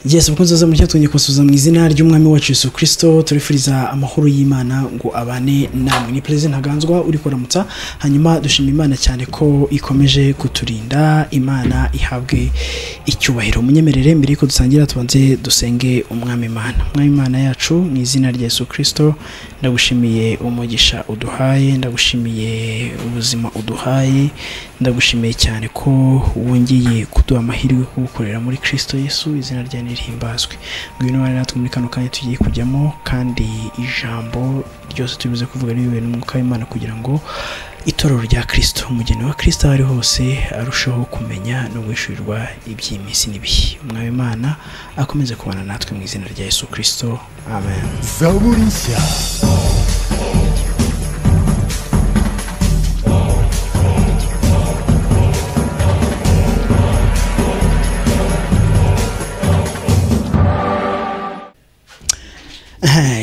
yesu mukunzi waza muri cyatumye kubasubiza mu izina ry'umwami wacu Yesu kirisito turifuriza amahoro y'imana ngo abane namwe ni perezida ntaganzwa uri kuramutsa hanyuma dushima imana cyane ko ikomeje kuturinda imana ihabwe icyubahiro munyemerere mbere yuko dusangira tubanze dusenge umwami imana umwami imana yacu mu izina rya Yesu kirisito ndagushimiye umugisha uduhaye ndagushimiye ubuzima uduhaye ndagushimiye cyane ko wongeye kuduha amahirwe yo kugukorera muri kirisito Yesu izina rya nirihimbazwe ngwino bari natwe muri kano kanya tugiye kujyamo kandi ijambo ryose tubize kuvuga riyobowe n'umwuka w'imana kugira ngo itorero rya kirisito umugeni wa kirisito aho ari hose arusheho kumenya no guhishurirwa iby'iminsi n'ibihe umwami imana akomeze kubana natwe mu izina rya yesu kirisito amen zaburi nshya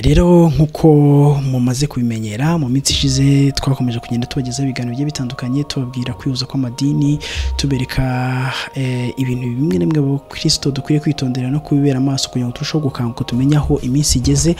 rero nk'uko mumaze kubimenyera mu minsi ishize twakomeje kugenda tubagezaho ibiganiro bigiye bitandukanye tubabwira kwihuza kw'amadini tubereka eh, ibintu bimwe na bimwe abakirisito dukwiye kwitondera no kubibera amaso kugira ngo turusheho gukanguka tumenye aho iminsi igeze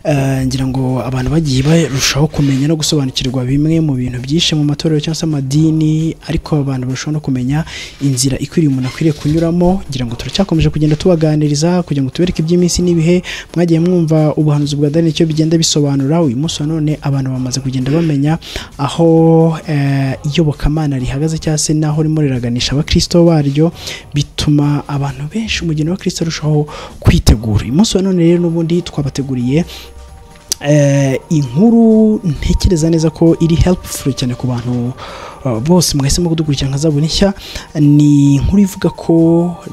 Eh, ngira ngo abantu bagiye barushaho kumenya no gusobanukirwa bimwe mu bintu byinshi mu matorero cyangwa se amadini ariko abantu barushaho no kumenya inzira ikwiriye umuntu akwiriye kunyuramo ngira ngo turacyakomeje kugenda tubaganiriza kugira ngo tubereke iby'iminsi n'ibihe mwagiye mwumva ubuhanuzi bwa Daniel icyo bigenda bisobanura uyu munsi wa none abantu bamaze kugenda bamenya aho eh, iyobokamana rihagaze cyangwa se n'aho ririmo riraganisha abakristo baryo bituma abantu benshi umugeni wa kirisito arushaho kwitegura uyu munsi wa none rero n'ubundi twabateguriye eh, inkuru ntekereza neza ko iri helpful cyane ku bantu uh, bose mwahisemo kudukurikira nka zaburi nshya ni inkuru ivuga ko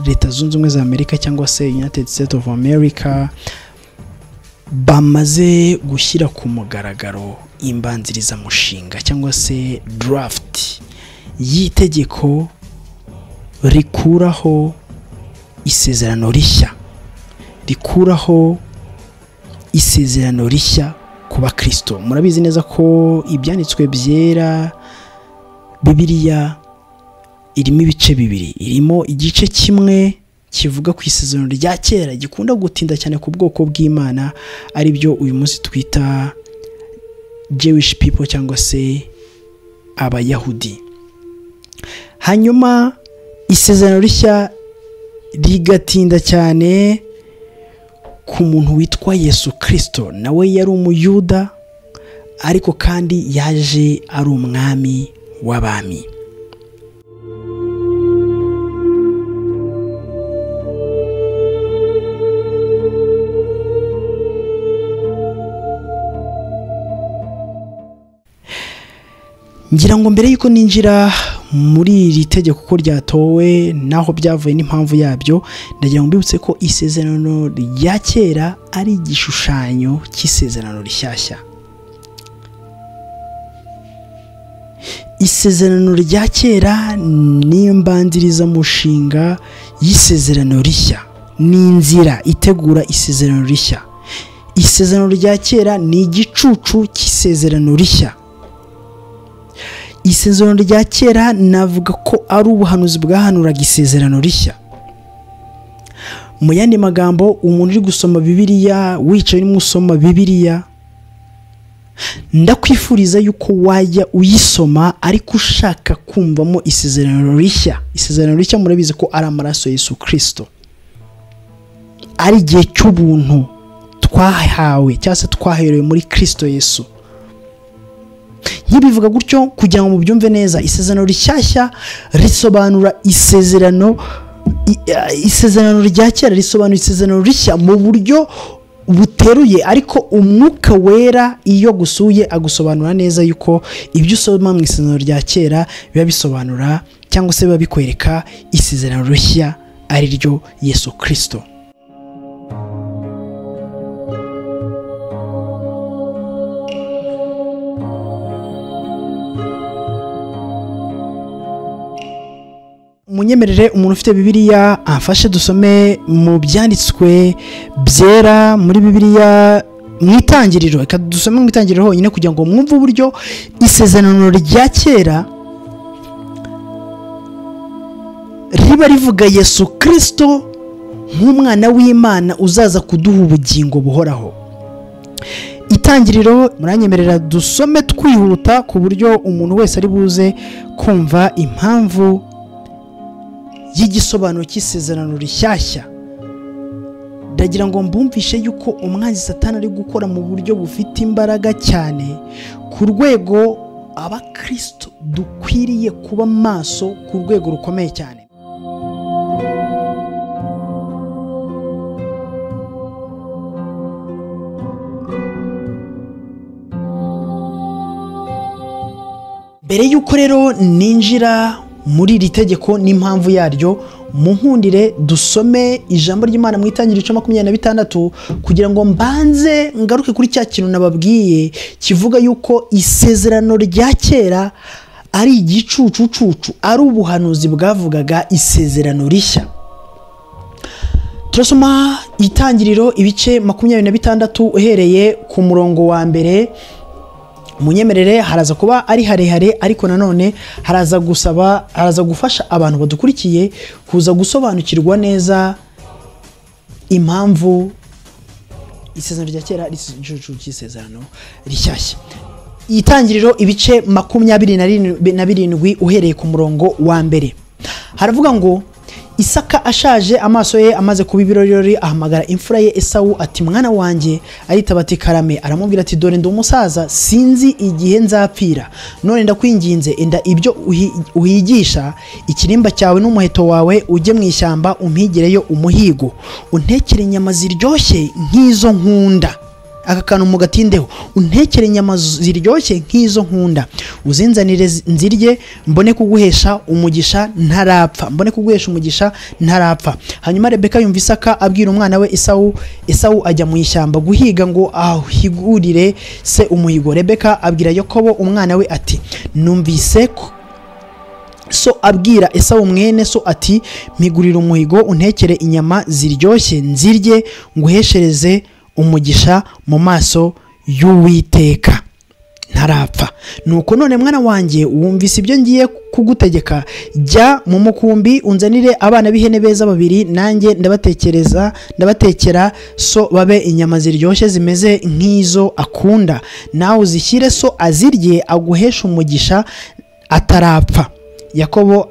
leta zunze ubumwe za amerika cyangwa se united states of america bamaze gushyira ku mugaragaro imbanzirizamushinga cyangwa se draft y'itegeko rikuraho isezerano rishya rikuraho isezerano rishya ku bakristo murabizi neza ko ibyanditswe byera bibiliya irimo ibice bibiri irimo igice kimwe kivuga ku isezerano rya kera gikunda gutinda cyane ku bwoko bw'imana ari byo uyu munsi twita jewish people cyangwa se abayahudi hanyuma isezerano rishya rigatinda cyane ku muntu witwa yesu kirisito nawe yari umuyuda ariko kandi yaje ari umwami w'abami ngira ngo mbere y'uko ninjira muri iri tegeko uko ryatowe n'aho byavuye n'impamvu yabyo ndagira ngo mbibutse ko isezerano rya kera ari igishushanyo cy'isezerano rishyashya isezerano rya kera ni imbanzirizamushinga y'isezerano rishya ni inzira itegura isezerano rishya isezerano rya kera ni igicucu cy'isezerano rishya isezerano rya kera navuga ko ari ubuhanuzi bwahanuraga isezerano rishya mu yandi magambo umuntu uri gusoma bibiliya wicaye urimo usoma bibiliya ndakwifuriza yuko wajya uyisoma ariko ushaka kumvamo isezerano rishya isezerano rishya murabizi ko ari amaraso Yesu kirisito ari igihe cy'ubuntu twahawe cyangwa se twaherewe muri kirisito Yesu nkibivuga gutyo kugira ngo mubyumve neza isezerano rishyashya risobanura isezerano i- isezerano rya kera risobanura isezerano rishya mu buryo buteruye ariko umwuka wera iyo gusuye agusobanura neza yuko ibyo usoma mu isezerano rya kera biba bisobanura cyangwa se biba bikwereka isezerano rishya ari ryo yesu kirisito munyemerere umuntu ufite bibiliya amfashe dusome mu byanditswe byera muri bibiliya mu itangiriro reka dusome mu itangiriro honyine kugira ngo mwumve uburyo isezerano rya kera riba rivuga yesu kirisito nk'umwana w'imana uzaza kuduha ubugingo buhoraho itangiriro muranyemerera dusome twihuta ku buryo umuntu wese ari buze kumva impamvu y'igisobanuro cy'isezerano rishyashya ndagira ngo mbumvishe yuko umwanzi satani ari gukora mu buryo bufite imbaraga cyane ku rwego abakristo dukwiriye kuba maso ku rwego rukomeye cyane mbere y'uko rero ninjira muri iri tegeko n'impamvu yaryo muhundire dusome ijambo ry'imana mu itangiriro cya makumyabiri na bitandatu kugira ngo mbanze ngaruke kuri cya kintu nababwiye kivuga yuko isezerano rya kera ari igicucucucu ari ubuhanuzi bwavugaga isezerano rishya turasoma itangiriro ibice makumyabiri na bitandatu uhereye ku murongo wa mbere munyemerere haraza kuba ari harehare ariko nanone haraza gusaba haraza gufasha abantu badukurikiye kuza gusobanukirwa neza impamvu isezerano rya kera ari igicucu cy'isezerano rishyashya itangiriro ibice makumyabiri na birindwi uhereye ku murongo wa mbere haravuga ngo isaka ashaje amaso ye amaze kuba ibirori ahamagara imfura ye esawu ati mwana wanjye aritaba ati karame aramubwira ati dore ndi umusaza sinzi igihe nzapfira none ndakwinginze enda ibyo uhigisha ikirimba cyawe n'umuheto wawe ujye mu ishyamba umpigireyo umuhigo untekere inyama ziryoshye nk'izo nkunda aka kantu mu gatindeho untekere inyama ziryoshye nk'izo nkunda uzinzanire nzirye mbone kuguhesha umugisha ntarapfa mbone kuguhesha umugisha ntarapfa hanyuma rebeka yumva isaka abwira umwana we isawu isawu ajya mu ishyamba guhiga ngo ahigurire se umuhigo rebeka abwira yakobo umwana we ati numvise ko so abwira esawu mwene so ati mpigurire umuhigo untekere inyama ziryoshye nzirye nguheshereze umugisha mu maso y'uwiteka ntarapfa nuko none mwana wanjye wumvise ibyo ngiye kugutegeka jya mu mukumbi unzanire abana b'ihene beza babiri nanjye ndabatekereza ndabatekera so babe inyama ziryoshye zimeze nk'izo akunda nawe uzishyire so azirye aguheshe umugisha atarapfa yakobo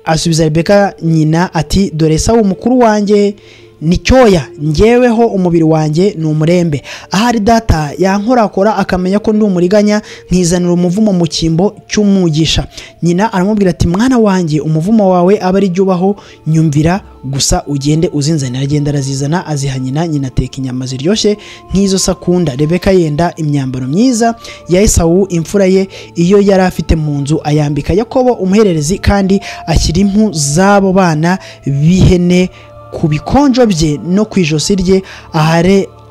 asubiza rebeka nyina ati dore sawa umukuru wanjye ni cyoya ngeweho umubiri wanjye ni umurembe ahari data yankorakora akamenya ko ndi umuriganya nkizanira umuvumo mu cyimbo cy'umugisha nyina aramubwira ati mwana wanjye umuvumo wawe aba ari ubaho nyumvira gusa ugende uzinzanira agenda arazizana aziha nyina nyina ateka inyama ziryoshye nk'izo sakunda rebeka yenda imyambaro myiza ya esawu imfura ye iyo yari afite mu nzu ayambika yakobo umuhererezi kandi ashyira impu z'abo bana b'ihene ku bikonjo bye no ku ijosi rye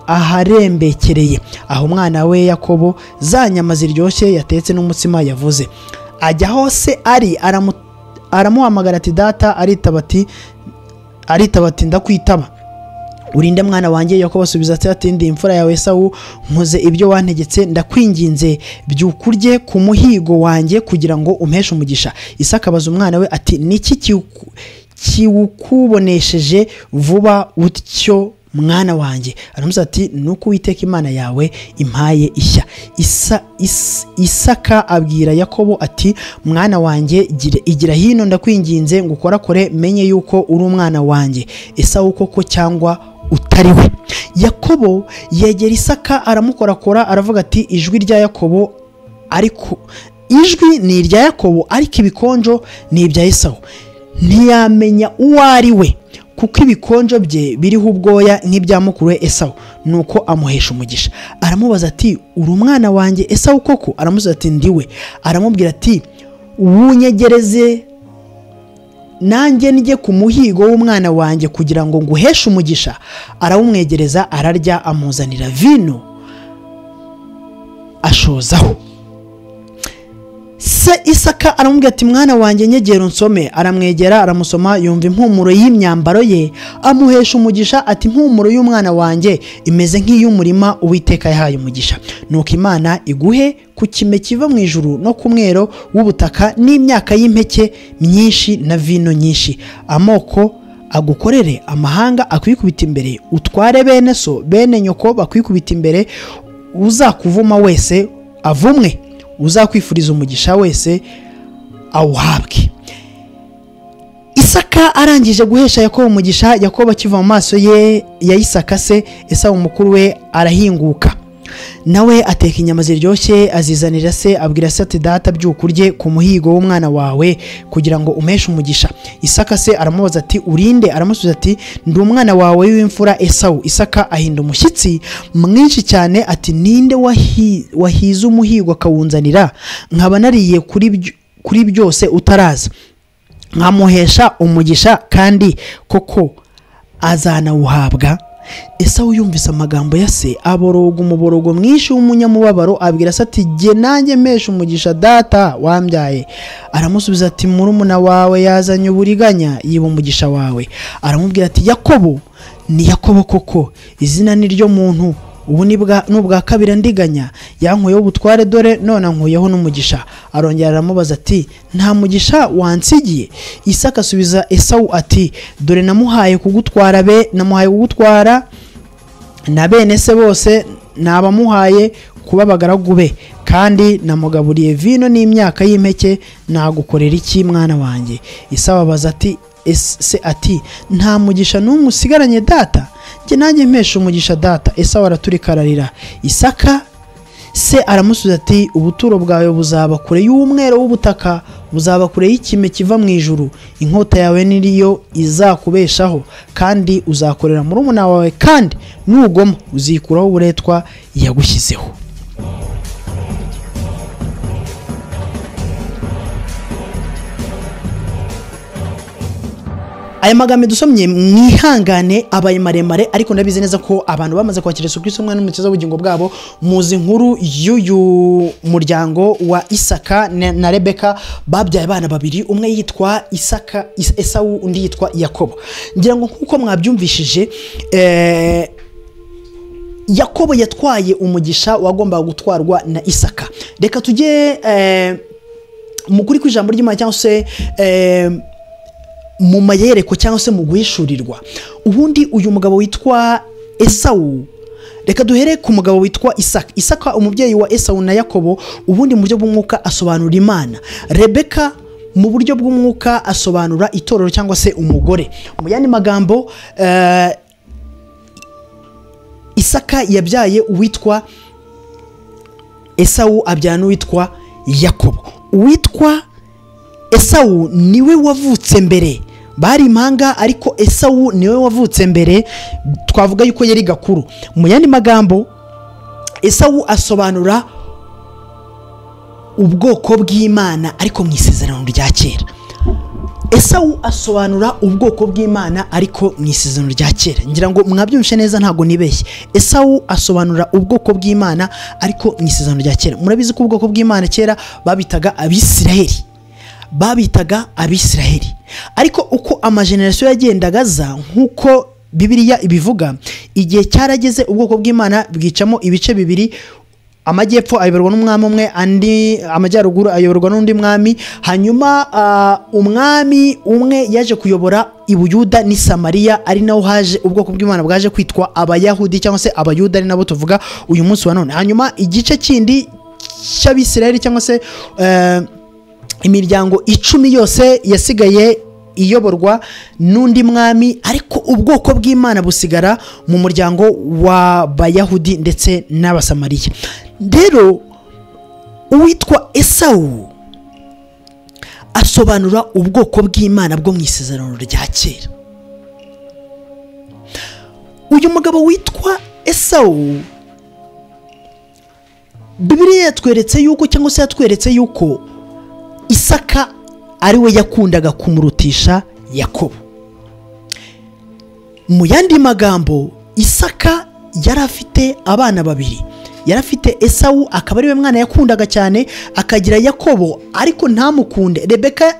aharembekereye aho umwana we yakobo za nyama ziryoshye yatetse n'umutsima yavuze ajya hose ari aramuhamagara ati data aritaba ati ndakwitaba urinde mwana wanjye yakobo asubiza ati ndi imfura yawe sawu nkoze ibyo wantegetse ndakwinginze byukurye ku muhigo wanjye kugira ngo umpeshe umugisha isaka abaza umwana we ati niki kiwukubonesheje vuba utyo mwana wanjye aramuza ati nuko uwiteka imana yawe impaye ishya isaka abwira yakobo ati mwana wanjye igira hino ndakwinginze ngo ukorakore menye yuko uri umwana wanjye esawu koko cyangwa utari we yakobo yegera isaka aramukorakora aravuga ati ijwi rya yakobo ariko ijwi ni irya yakobo ariko ibikonjo ni ibya esawu ntiyamenya uwo ari we kuko ibikonjo bye biriho ubwoya nk'ibya mukuru we esawu nuko amuhesha umugisha aramubaza ati uri umwana wanjye esawu koko aramubaza ati ndi we aramubwira ati wunyegereze nanjye njye ku muhigo w'umwana wanjye kugira ngo nguheshe umugisha arawumwegereza ararya amuzanira vino ashozaho se isaka aramubwira ati mwana wanjye nyegera unsome aramwegera aramusoma yumva impumuro y'imyambaro ye amuhesha umugisha ati impumuro y'umwana wanjye imeze nk'iy'umurima uwiteka yahaye umugisha nuko imana iguhe ku kime kiva mu ijuru no ku mwero w'ubutaka n'imyaka y'impeke myinshi na vino nyinshi amoko agukorere amahanga akwikubita imbere utware bene so bene nyoko bakwikubita imbere uzakuvuma wese avumwe uzakwifuriza umugisha wese awuhabwe isaka arangije guhesha yakobo umugisha yakobo akiva mu maso ye ya isaka se esawu mukuru we arahinguka nawe ateka inyama ziryoshye azizanira se abwira se ati data byuka urye ku muhigo w'umwana wawe kugira ngo umeshe umugisha isaka se aramubaza ati urinde aramusubiza ati ndi umwana wawe w'imfura esawu isaka ahinda umushyitsi mwinshi cyane ati ninde wahi- wahize umuhigo akawunzanira nkaba nariye kuri byo- kuri byose utaraza nkamuhesha umugisha kandi koko azanawuhabwa esawu yumvise amagambo ya se aboroga umuborogo mwinshi w'umunyamubabaro abwira se ati jye nanjye mpesha umugisha data wambyaye aramusubiza ati murumuna wawe yazanye uburiganya yiba umugisha wawe aramubwira ati yakobo ni yakobo koko izina ni ryo muntu ubu ni bwa- ni ubwa kabiri andiganya yankuyeho ubutware dore none ankuyeho n'umugisha arongera aramubaza ati nta mugisha wansigiye isaka asubiza esawu ati dore namuhaye kugutwara be namuhaye kugutwara na bene se bose nabamuhaye kuba abagaragu be kandi namugaburiye vino n'imyaka y'impeke nagukorera iki mwana wanjye isawa abaza ati "Ese- se ati nta mugisha n'umwe usigaranye data njye nanjye mpesha umugisha data esawa araturika ararira isaka se aramusubiza ati ubuturo bwawe buzaba kure y'umwero w'ubutaka buzaba kure y'ikime kiva mu ijuru inkota yawe niriyo izakubeshaho kandi uzakorera murumuna wawe kandi nugoma uzikuraho uburetwa yagushyizeho aya magambo dusomye mwihangane abaye maremare ariko ndabizi neza ko abantu bamaze kwakira Yesu Kristo umwana n'umukiza w'ubugingo bwabo muzi inkuru y'uyu muryango wa Isaka na na Rebeka babyaye abana babiri umwe yitwa Isaka Is- Esawu undi yitwa Yakobo ngira ngo nkuko mwabyumvishije eh, Yakobo yatwaye umugisha wagombaga gutwarwa na Isaka reka tujye eh, mu kuri kw'ijambo ry'Imana cyangwa se eh, mu mayereko cyangwa se mu guhishurirwa ubundi uyu mugabo witwa esawu reka duhere ku mugabo witwa isaka isaka umubyeyi wa esawu na yakobo ubundi mu buryo bw'umwuka asobanura imana rebeka mu buryo bw'umwuka asobanura itorero cyangwa se umugore mu yandi magambo eh, isaka yabyaye uwitwa esawu abyara n'uwitwa yakobo uwitwa esawu niwe wavutse mbere bari impanga ariko esawu niwe wavutse mbere twavuga yuko yari gakuru mu yandi magambo esawu asobanura ubwoko bw'imana ariko mu isezerano rya kera esawu asobanura ubwoko bw'imana ariko mu isezerano rya kera ngira ngo mwabyumvishe neza ntabwo nibeshye esawu asobanura ubwoko bw'imana ariko mu isezerano rya kera murabizi ko ubwoko bw'imana kera babitaga abisiraheli babitaga abisiraheli ariko uko amajenerasiyo yagendaga aza nk'uko bibiriya ibivuga igihe cyarageze ubwoko bw'imana bwicamo ibice bibiri amajyepfo ayoborwa n'umwami umwe andi amajyaruguru ayoborwa n'undi mwami hanyuma ah, umwami umwe yaje kuyobora ibuyuda n'i samariya ari naho haje ubwoko bw'imana bwaje kwitwa abayahudi cyangwa se abayuda ari nabo tuvuga uyu munsi wa none hanyuma igice kindi cy'abisiraheli cyangwa se eh, imiryango icumi yose yasigaye iyoborwa n'undi mwami ariko ubwoko bw'imana busigara mu muryango w'abayahudi ndetse n'abasamariya rero uwitwa esawu asobanura ubwoko bw'imana bwo mu isezerano rya kera uyu mugabo witwa esawu bibiriya yatweretse yuko cyangwa se yatweretse yuko isaka ariwe yakundaga kumurutisha yakobo mu yandi magambo isaka yari afite abana babiri yari afite esawu akaba ariwe mwana yakundaga cyane akagira yakobo ariko ntamukunde rebeka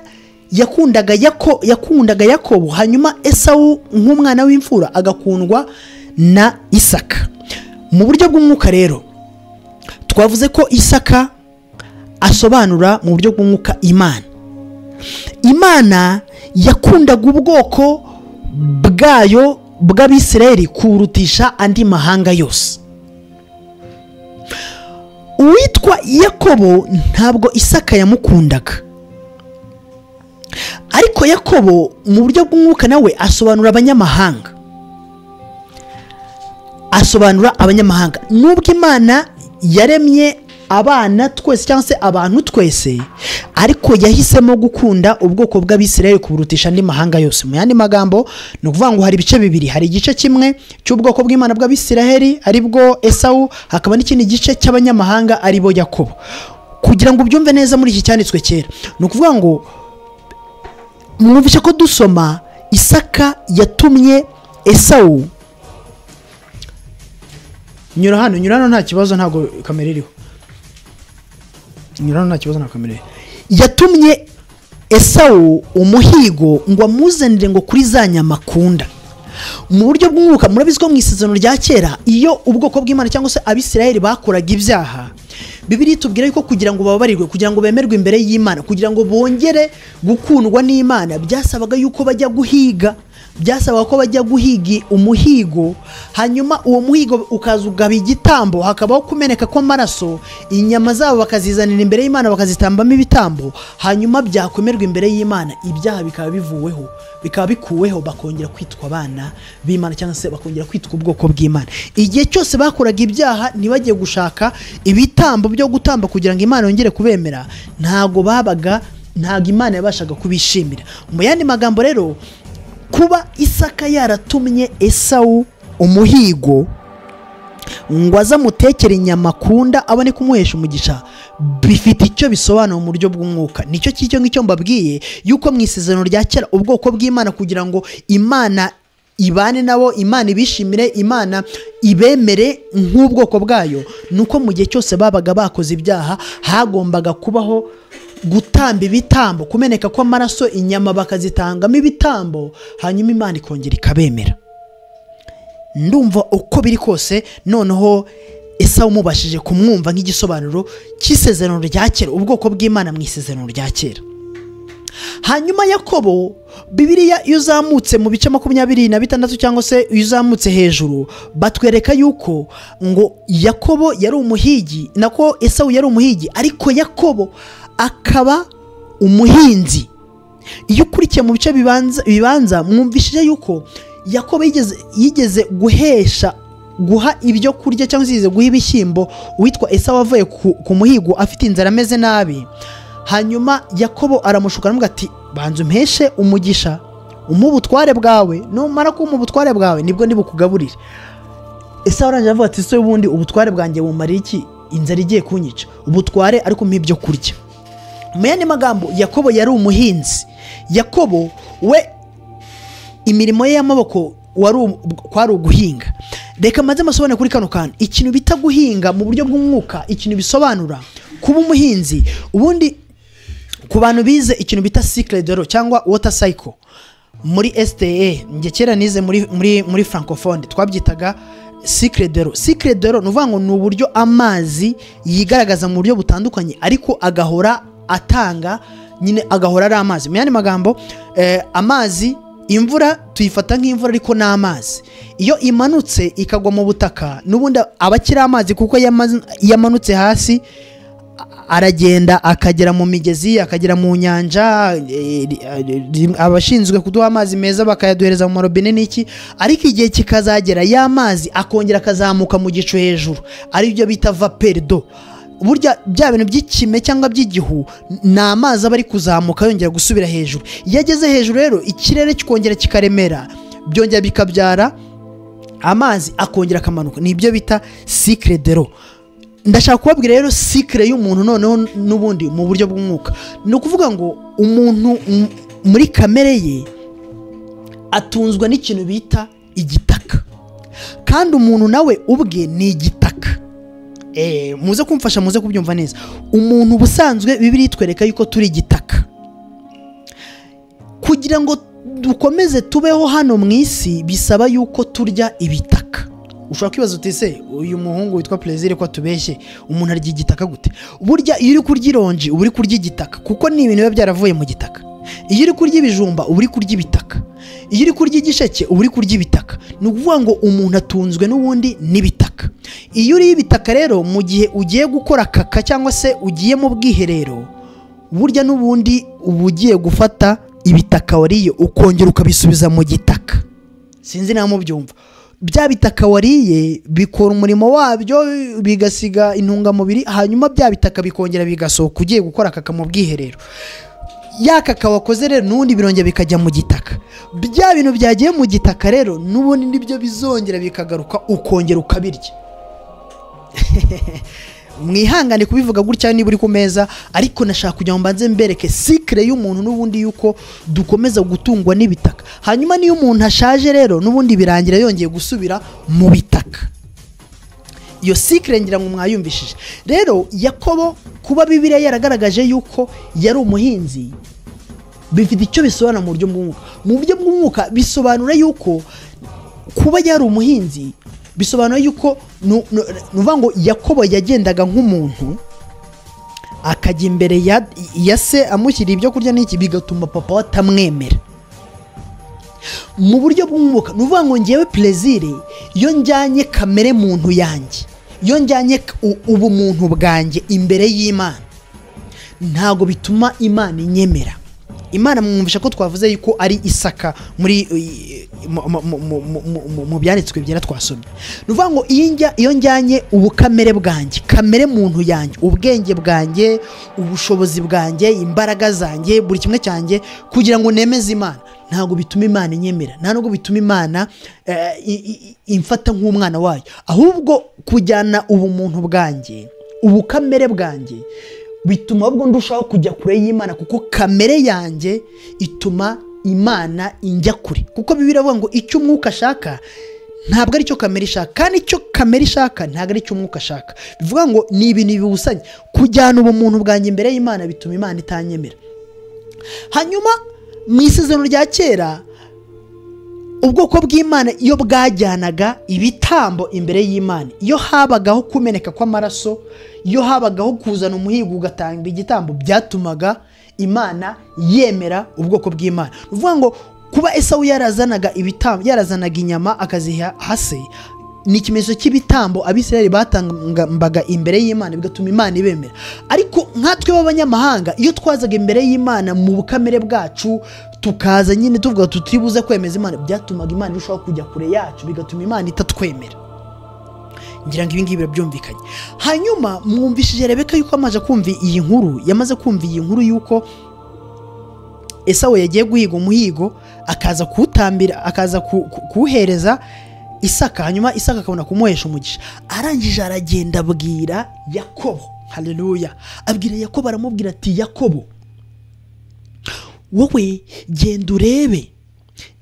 yakundaga yako yakundaga yakobo hanyuma esawu nk'umwana w'imfura agakundwa na isaka mu buryo bw'umwuka rero twavuze ko isaka asobanura mu buryo bw'umwuka imana imana yakundaga ubwoko bwayo bw'abisirayeli kurutisha andi mahanga yose uwitwa yakobo ntabwo isaka yamukundaga ariko yakobo mu buryo bw'umwuka nawe asobanura abanyamahanga asobanura abanyamahanga nubwo imana yaremye abana twese cyangwa se abantu twese ariko yahisemo gukunda ubwoko bw'abisirayeli kuburutisha andi mahanga yose mu yandi magambo ni ukuvuga ngo hari ibice bibiri hari igice kimwe cy'ubwoko bw'imana bw'abisirayeli ari bwo esawu hakaba n'ikindi gice cy'abanyamahanga ari bo yakobo kugira ngo ubyumve neza muri iki cyanditswe kera ni ukuvuga ngo mwumvishe ko dusoma isaka yatumye esawu nyura hano nyura hano nta kibazo ntabwo kamera iriho nyura hano nta kibazo nta kamera iriho yatumye esawu umuhigo ngo amuzanire ngo kuri za nyama akunda mu buryo bw'umwuka murabizi ko mu isezerano rya kera iyo ubwoko bw'imana cyangwa se abisirayeli bakoraga ibyaha bibiri tubwira yuko kugira ngo bababarirwe kugira ngo bemerwe imbere y'imana kugira ngo bongere gukundwa n'imana byasabaga yuko bajya guhiga byasabaga ko bajya guhiga umuhigo hanyuma uwo muhigo ukaza ugaba igitambo hakabaho kumeneka kw'amaraso inyama zabo bakazizanira imbere y'imana bakazitambamo ibitambo hanyuma byakwemerwa imbere y'imana ibyaha bikaba bivuweho bikaba bikuweho bakongera kwitwa abana b'imana cyangwa se bakongera kwitwa ubwoko bw'imana igihe cyose bakoraga ibyaha ntibajye gushaka ibitambo byo gutamba kugira ngo imana yongere kubemera ntabwo babaga ntabwo imana yabashaga kubishimira mu yandi magambo rero kuba isaka yaratumye esawu umuhigo ngo aze amutekere inyama akunda abone kumuhesha umugisha bifite icyo bisobanura mu buryo bw'umwuka nicyo cy'icyo ngicyo mbabwiye yuko mu isezerano rya kera ubwoko bw'imana kugira ngo imana ibane nabo imana ibishimire imana ibemere nk'ubwoko bwayo ni uko mu gihe cyose babaga bakoze ibyaha hagombaga kubaho gutamba ibitambo kumeneka kw'amaraso inyama bakazitangamo ibitambo hanyuma imana ikongera ikabemera ndumva uko biri kose noneho esawu mubashije kumwumva nk'igisobanuro cy'isezerano rya kera ubwoko bw'imana mu isezerano rya kera hanyuma yakobo bibiriya iyo uzamutse mu bice makumyabiri na bitandatu cyangwa se iyo uzamutse hejuru batwereka yuko ngo yakobo yari umuhigi nako esawu yari umuhigi ariko yakobo akaba umuhinzi iyo ukurikiye mu bice bibanza mwumvishije yuko yakobo yigeze guhesha guha ibyo kurya cyangwa se yigeze guha ibishyimbo uwitwa esawu avuye ku muhigo afite inzara ameze nabi hanyuma yakobo aramushuka aramuga ati banza umpeshe umugisha umuha ubutware bwawe numara kumuha ubutware bwawe nibwo ntibukugaburire esawu arangije avuga ati ''ese ubundi ubutware bwanjye bumariye iki inzara igiye kunyica ubutware ariko umuha ibyo kurya'' mu yandi magambo yakobo yari umuhinzi yakobo we imirimo ye y'amaboko kwari uguhinga reka maze amasobanure kuri kano kantu ikintu bita guhinga mu buryo bw'umwuka ikintu bisobanura kuba umuhinzi ubundi ku bantu bize ikintu bita sikiredoro cyangwa wota sayiko muri esiteye njye kera nize muri francophone twabyitaga sikiredoro sikiredoro ni ukuvuga ngo ni uburyo amazi yigaragaza mu buryo butandukanye ariko agahora atanga nyine agahora ari amazi mu yandi magambo amazi imvura tuyifata nk'imvura ariko ni amazi iyo imanutse ikagwa mu butaka n'ubundi aba akiri amazi kuko yamanutse hasi aragenda akagera mu migezi akagera mu nyanja abashinzwe kuduha amazi meza bakayaduhereza mu marobine n'iki ariko igihe kikazagera ya mazi akongera akazamuka mu gicu hejuru aribyo bita vaperido burya bya bintu by'ikime cyangwa by'igihu ni amazi aba ari kuzamuka yongera gusubira hejuru iyo ageze hejuru rero ikirere kikongera kikaremera byongera bikabyara amazi akongera akamanuka ni ibyo bita sikire dero ndashaka kubabwira rero sikire y'umuntu noneho n'ubundi mu buryo bw'umwuka ni ukuvuga ngo umuntu muri kamere ye atunzwe n'ikintu bita igitaka kandi umuntu nawe ubwe ni igitaka muze kumfasha muze kubyumva neza umuntu ubusanzwe bibiri twereka yuko turi igitaka kugira ngo dukomeze tubeho hano mu isi bisaba yuko turya ibitaka ushobora kwibaza uti se uyu muhungu witwa perezida ko atubeshye umuntu arya igitaka gute burya iyo uri kurya ironji uba uri kurya igitaka kuko ni ibintu biba byaravuye mu gitaka iyo uri kurya ibijumba uba uri kurya ibitaka iyo uri kurya igisheke uba uri kurya ibitaka ni ukuvuga ngo umuntu atunzwe n'ubundi n'ibitaka iyo uriye ibitaka rero mu gihe ugiye gukora kaka cyangwa se ugiye mu bwiherero burya n'ubundi uba ugiye gufata ibitaka wariye ukongera ukabisubiza mu gitaka sinzi nawe mubyumva bya bitaka wariye bikora umurimo wabyo bigasiga intungamubiri hanyuma bya bitaka bikongera bigasohoka ugiye gukora kaka mu bwiherero ya kaka wakoze rero n'ubundi birongera bikajya mu gitaka bya bintu byagiye mu gitaka rero n'ubundi nibyo bizongera bikagaruka ukongera ukabirya mwihangane kubivuga gutya niba uri ku meza ariko nashaka kugira ngo mbanze mbereke sikire y'umuntu n'ubundi y'uko dukomeza gutungwa n'ibitaka hanyuma niyo umuntu ashaje rero n'ubundi birangira yongeye gusubira mu bitaka iyo sikire ngira ngo mwayumvishije rero yakobo kuba bibiriya yaragaragaje y'uko yari umuhinzi bifite icyo bisobanura mu buryo bw'umwuka mu buryo bw'umwuka bisobanura y'uko kuba yari umuhinzi bisobanura yuko ni ukuvuga ngo yakobo yagendaga nk'umuntu akajya imbere ya se amushyiriye ibyo kurya n'iki bigatuma papa we atamwemera mu buryo bw'umwuka ni ukuvuga ngo ngewe perezire iyo njyanye kamere muntu yanjye iyo njyanye ubumuntu bwanjye imbere y'imana ntabwo bituma imana inyemera imana mwumvisha ko twavuze yuko ari isaka muri mu byanditswe byera twasomye ni ukuvuga ngo iyo njyanye ubukamere bwanjye kamere muntu yanjye ubwenge bwanjye ubushobozi bwanjye imbaraga zanjye buri kimwe cyanjye kugira ngo nemeze imana ntabwo bituma imana inyemera nta nubwo bituma imana imfata nk'umwana wayo ahubwo kujyana ubumuntu bwanjye ubukamere bwanjye bituma ahubwo ndushaho kujya kure y'imana kuko kamere yanjye ituma imana injya kure kuko bibiri avuga ngo icyo umwuka ashaka ntabwo ari cyo kamere ishaka kandi icyo kamere ishaka ntabwo ari cyo umwuka ashaka bivuga ngo ni ibintu biwusanye kujyana ubumuntu bwanjye imbere y'imana bituma imana itanyemera hanyuma mu isezerano rya kera ubwoko bw'imana iyo bwajyanaga ibitambo imbere y'imana iyo habagaho kumeneka kw'amaraso iyo habagaho kuzana umuhigo ugatanga igitambo byatumaga imana yemera ubwoko bw'imana ni ukuvuga ngo kuba esawu yarazanaga ibitambo yarazanaga inyama akaziha hasi ni ikimenyetso cy'ibitambo abisirayeli batambaga imbere y'imana bigatuma imana ibemera ariko nkatwe b'abanyamahanga iyo twazaga imbere y'imana mu bukamere bwacu tukaza nyine tuvuga tutibuze kwemeza imana byatumaga imana irushaho kujya kure yacu bigatuma imana itatwemera ngira ngo ibingibi birabyumvikanye hanyuma mwumvishije rebeka yuko amaze kumva iyi nkuru yamaze kumva iyi nkuru y'uko esawe yagiye guhiga umuhigo akaza kuwutambira akaza kuwuhereza isaka hanyuma isaka akabona kumuhesha umugisha arangije aragenda abwira yakobo hareruya abwira yakobo aramubwira ati yakobo wowe genda urebe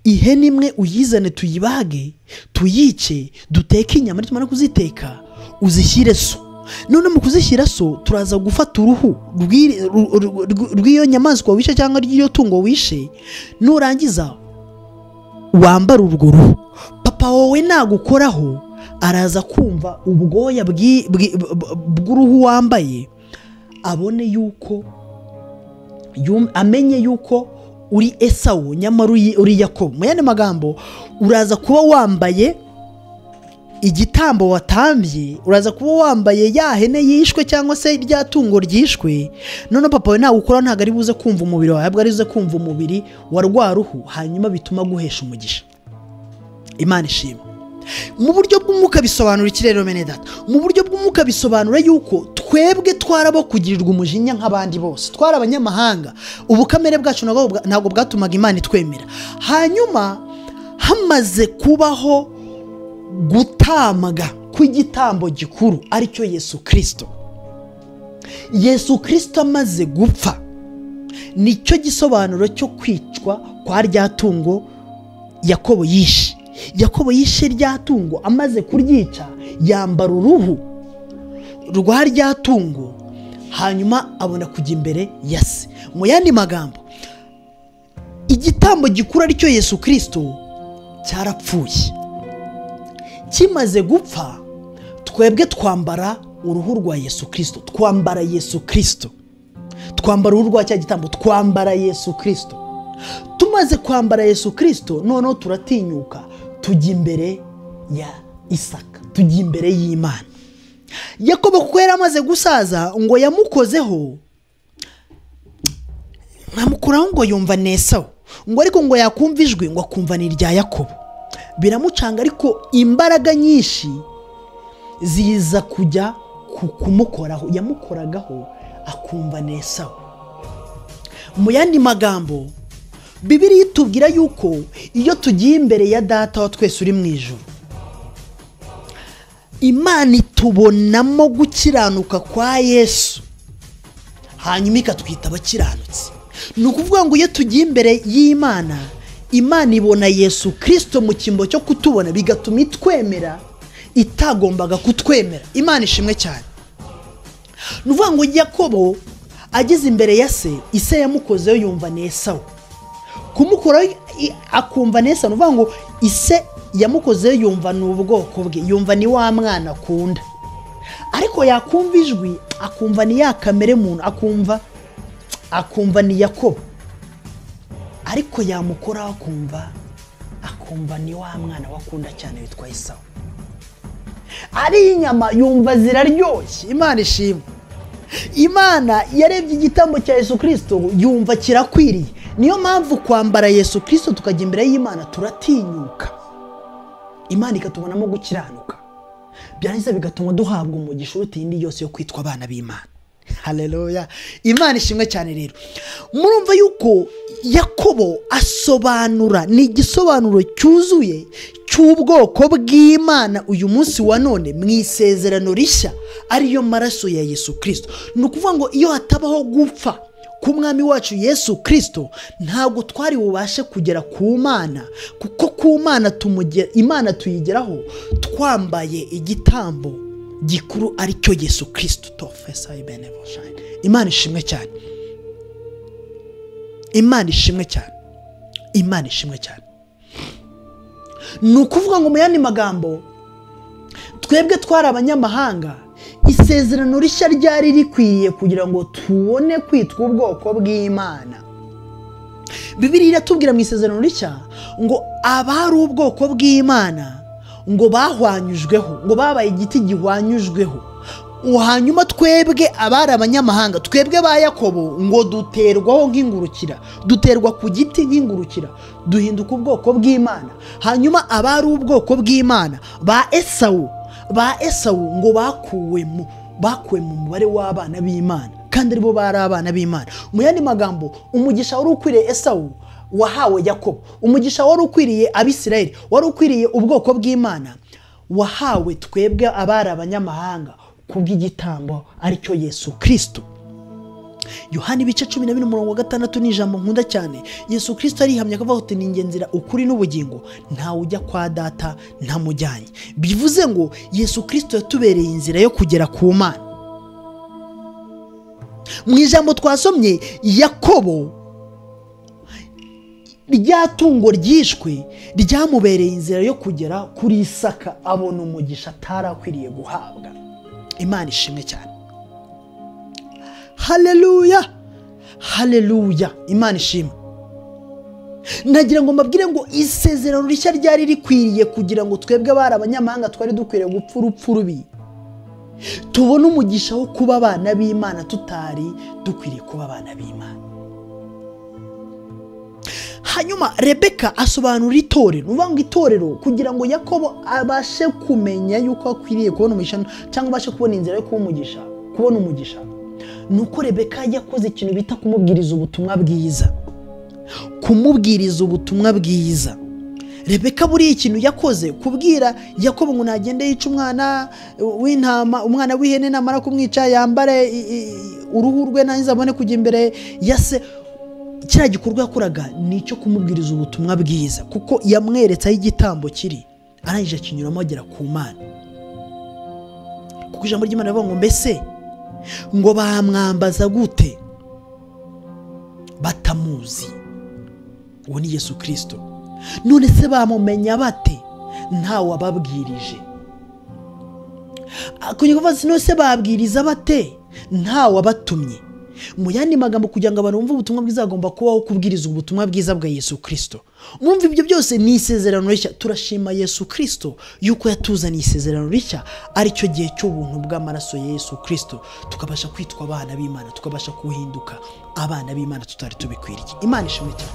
ihene imwe uyizane tuyibage tuyice duteke inyama nitumara kuziteka uzishyire so none mu kuzishyira so turaza gufata uruhu rw'iyo nyamaswa wishe cyangwa rw'iyo tungo wishe nurangiza wambara urwo ruhu papa wowe nagukoraho araza kumva ubwoya bw'uruhu wambaye abone yuko amenye yuko uri esawu nyamara uri yakobo mu yandi magambo uraza kuba wambaye igitambo watambye uraza kuba wambaye ya hene yishwe cyangwa se rya tungo ryishwe none papa we ntawe ukora ntabwo ari buze kumva umubiri wawe ahubwo ari buze kumva umubiri wa rwa ruhu hanyuma bituma aguhesha umugisha imana ishimwe mu buryo bw'umwuka bisobanura ikirere mene data mu buryo bw'umwuka bisobanura yuko twebwe twarabo kugirirwa umujinya nk'abandi bose twari abanyamahanga ubukamere bwacu ntabwo bwatumaga imana itwemera hanyuma hamaze kubaho gutamaga kw'igitambo gikuru aricyo yesu kirisito yesu kirisito amaze gupfa nicyo gisobanuro cyo kwicwa kwa rya tungo yakobo yishe yakobo yishe rya tungo amaze kuryica yambara uruhu rwa rya tungo hanyuma abona kujya imbere ya se mu yandi magambo igitambo gikura aricyo yesu kirisito cyarapfuye kimaze gupfa twebwe twambara uruhu rwa yesu kirisito twambara yesu kirisito twambara uruhu rwa cya gitambo twambara yesu kirisito tumaze kwambara yesu kirisito noneho turatinyuka tujya imbere ya isaka tujya imbere y'imana yakobo kuko yari amaze gusaza ngo yamukozeho nkamukuraho ngo yumva nesaho ngo ariko ngo yakumva ijwi ngo akumva ni irya yakobo biramucanga ariko imbaraga nyinshi ziza kujya ku- kumukoraho yamukoragaho akumva nesaho mu yandi magambo bibiri itubwira yuko iyo tugiye imbere ya data wa twese uri mu ijoro imana itubonamo gukiranuka kwa yesu hanyuma ikatwita abakiranutsi ni ukuvuga ngo iyo tugiye imbere y'imana imana ibona yesu kirisito mu cyimbo cyo kutubona bigatuma itwemera itagombaga kutwemera imana ishimwe cyane ni ukuvuga ngo yakobo ageze imbere ya se ise yamukozeho yumva nesawe kumukoraho i- akumva nesa ni ukuvuga ngo ise yamukozeho yumva ni ubwoko bwe yumva ni wa mwana akunda ariko yakumva ijwi akumva ni ya kamere muntu akumva akumva ni yakobo ariko yamukoraho akumva akumva ni wa mwana wakunda cyane witwa isawa ari inyama yumva ziraryoshye imana ishimwe imana yarebye igitambo cya yesu kirisito yumva kirakwiriye niyo mpamvu kwambara yesu kirisito tukajya imbere y'imana turatinyuka imana ikatubonamo gukiranuka byarangiza bigatuma duhabwa umugisha uruta iyindi yose yo kwitwa abana b'imana hareruya imana ishimwe cyane rero murumva yuko yakobo asobanura ni igisobanuro cyuzuye cy'ubwoko bw'imana uyu munsi wa none mu isezerano rishya ariyo maraso ya yesu kirisito ni ukuvuga ngo iyo hatabaho gupfa k'umwami wacu yesu kirisito ntabwo twari bubashe kugera ku mana kuko ku mana tumuge- imana tuyigeraho twambaye igitambo gikuru ari cyo yesu kirisito tofesa ibenevoshani imana ishimwe cyane imana ishimwe cyane imana ishimwe cyane ni ukuvuga ngo mu yandi magambo twebwe twari abanyamahanga isezerano rishya ryari rikwiriye kugira ngo tubone kwitwa ubwoko bw'imana bibiri iratubwira mu isezerano rishya ngo abari ubwoko bw'imana ngo bahwanyujweho ngo babaye igiti gihwanyujweho Ubu hanyuma twebwe abari abanyamahanga twebwe ba yakobo ngo duterwaho nk'ingurukira duterwa ku giti nk'ingurukira duhinduka ubwoko bw'imana hanyuma abari ubwoko bw'imana ba esawu ba esawu ngo bakuwe mu bakuwe mu mubare w'abana b'imana kandi aribo bari abana b'imana mu yandi magambo umugisha wari ukwiriye esawu wahawe yakobo umugisha wari ukwiriye abisirayeli wari ukwiriye ubwoko bw'imana wahawe twebwe abari abanyamahanga kubw'igitambo aricyo yesu kirisito yohani ibice cumi na bine umurongo wa gatandatu ni ijambo nkunda cyane yesu kirisito arihamya akavuga ati ni njye nzira ukuri n'ubugingo ntawe ujya kwa data ntamujyanye bivuze ngo yesu kirisito yatubereye inzira yo kugera ku mana mu ijambo twasomye yakobo rya tungo ryishwe ryamubereye inzira yo kugera kuri isaka abona umugisha atarakwiriye guhabwa imana ishimwe cyane hareruya hareruya imana ishimwe nagira ngo mbabwire ngo isezerano rishya ryari rikwiriye kugira ngo twebwe abari abanyamahanga twari dukwiriye gupfa urupfu rubi tubone umugisha wo kuba abana b'imana tutari dukwiriye kuba abana b'imana hanyuma rebeka asobanura itorero ni ukuvuga ngo itorero kugira ngo yakobo abashe kumenya yuko akwiriye kubona umugisha cyangwa abashe kubona inzira yo kuba umugisha kubona umugisha ni uko rebeka yakoze ikintu bita kumubwiriza ubutumwa bwiza kumubwiriza ubutumwa bwiza rebeka buriya ikintu yakoze kubwira yakobo ngo nagende yica umwana w'intama umwana w'ihene namara kumwica yambare i- i- uruhu rwe nanjye abone kujya imbere ya se kiriya gikorwa yakoraga ni icyo kumubwiriza ubutumwa bwiza kuko yamweretse aho igitambo kiri arangije akinyuramo agera ku mana kuko ijambo ry'imana rivuga ngo mbese ngo bamwambaza gute batamuzi uwo ni yesu kirisito none se bamumenya bate ntawe wababwirije kongera kuvuga ati none se babwiriza bate ntawe wabatumye mu yandi magambo kugira ngo abantu bumve ubutumwa bwiza hagomba kubaho kubwiriza ubutumwa bwiza bwa yesu kirisito mwumva ibyo byose ni isezerano rishya turashima yesu kirisito yuko yatuzaniye isezerano rishya aricyo gihe cy'ubuntu bw'amaraso ya yesu kirisito tukabasha kwitwa abana b'imana tukabasha kuhinduka abana b'imana tutari tubikwiriye imana ishimwe cyane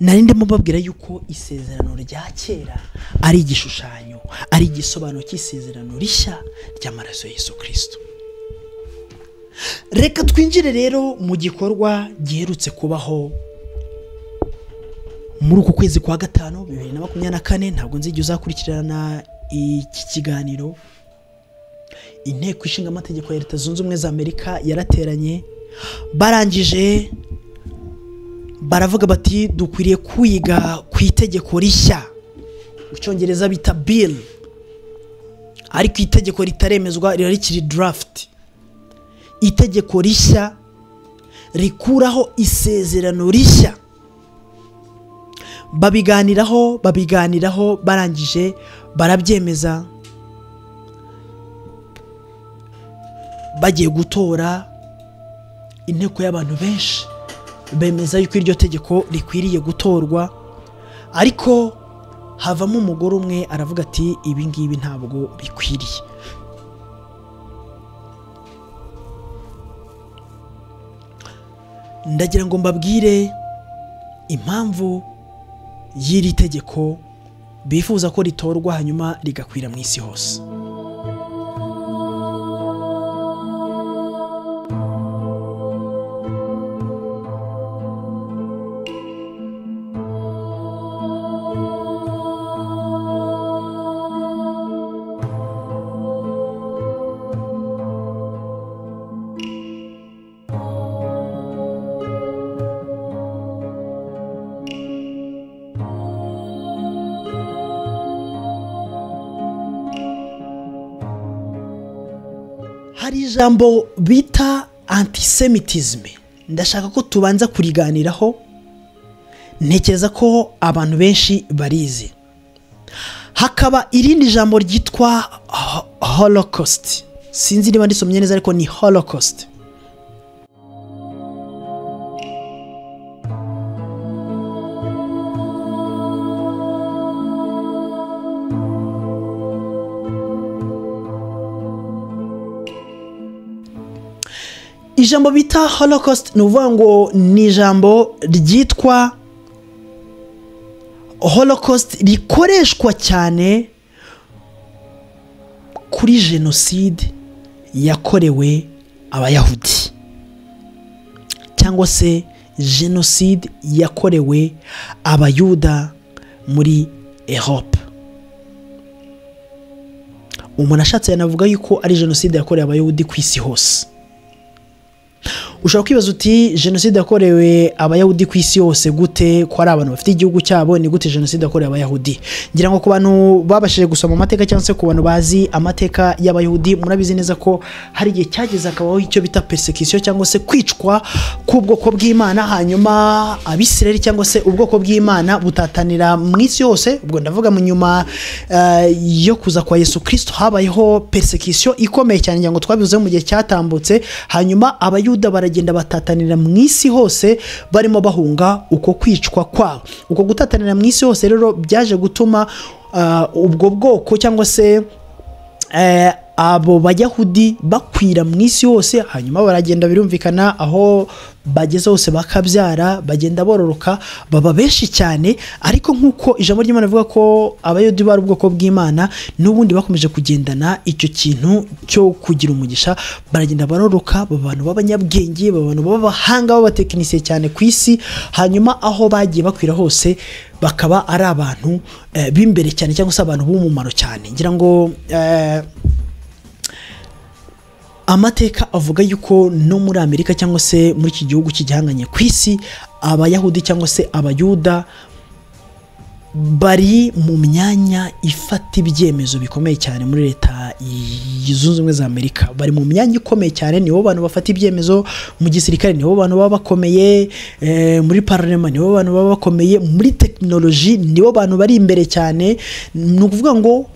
nari ndimo babwira yuko isezerano rya kera ari igishushanyo ari igisobanuro cy'isezerano rishya ry'amaraso ya Yesu kirisito reka twinjire rero mu gikorwa giherutse kubaho muri uku kwezi kwa gatanu bibiri na makumyabiri na kane ntabwo nzijya uzakurikirana iki kiganiro inteko ishinga amategeko ya leta zunze ubumwe za amerika yarateranye barangije baravuga bati dukwiriye kwiga ku itegeko rishya mu cyongereza bita bill ariko itegeko ritaremezwa riba rikiri draft itegeko rishya rikuraho isezerano rishya babiganiraho babiganiraho barangije barabyemeza bagiye gutora inteko y'abantu benshi bemeza yuko iryo tegeko rikwiriye gutorwa ariko havamo umugore umwe aravuga ati ibi ngibi ntabwo bikwiriye ndagira ngo mbabwire impamvu y'iri tegeko bifuza ko ritorwa hanyuma rigakwira mu isi hose hari ijambo bita antisemitisme ndashaka ko tubanza kuriganiraho ntekereza ko abantu benshi barizi hakaba irindi jambo ryitwa ho- holocaust sinzi niba ndisomye neza ariko ni holocaust ijambo bita holocaust ni ukuvuga ngo ni ijambo ryitwa holocaust rikoreshwa cyane kuri jenoside yakorewe abayahudi cyangwa se jenoside yakorewe abayuda muri erope umuntu ashatse yanavuga yuko ari jenoside yakorewe abayahudi ku isi hose ushobora kwibaza uti jenoside yakorewe abayahudi ku isi yose gute ko ari abantu bafite igihugu cyabo ni gute jenoside yakorewe abayahudi ngira ngo ku bantu babashije gusoma amateka cyangwa se ku bantu bazi amateka y'abayahudi murabizi neza ko hari igihe cyageze hakabaho icyo bita persecution cyangwa se kwicwa k'ubwoko bw'imana hanyuma abisirayeli cyangwa se ubwoko bw'imana butatanira mu isi yose ubwo ndavuga mu nyuma eh, yo kuza kwa yesu kirisito habayeho persecution ikomeye cyane ngira ngo twabivuzeho mu gihe cyatambutse hanyuma abayuda baragenda baragenda batatanira mu isi hose barimo bahunga uko kwicwa kwabo uko gutatanira mu isi hose rero byaje gutuma ah, ubwo bwoko cyangwa se eh, abo bayahudi bakwira mu isi hose hanyuma baragenda birumvikana aho bageze hose bakabyara bagenda bororoka baba benshi cyane ariko nk'uko ijambo ry'imana rivuga ko abayahudi bari ubwoko bw'imana n'ubundi bakomeje kugendana icyo kintu cyo kugira umugisha baragenda baroroka baba abantu b'abanyabwenge baba abantu b'abahanga b'abatekinisiye cyane ku isi hanyuma aho bagiye bakwira hose bakaba ari abantu eh, b'imbere cyane cyangwa se abantu b'umumaro cyane ngira ngo eh, amateka avuga yuko no muri amerika cyangwa se muri iki gihugu kigihanganye ku isi abayahudi cyangwa se abayuda bari mu myanya ifata ibyemezo bikomeye cyane muri leta y- zunze ubumwe za amerika bari mu myanya ikomeye cyane nibo bantu bafata ibyemezo mu gisirikare nibo bantu baba bakomeye eh, muri pararema nibo bantu baba bakomeye muri tekinoloji nibo bantu bari imbere cyane ni ukuvuga ngo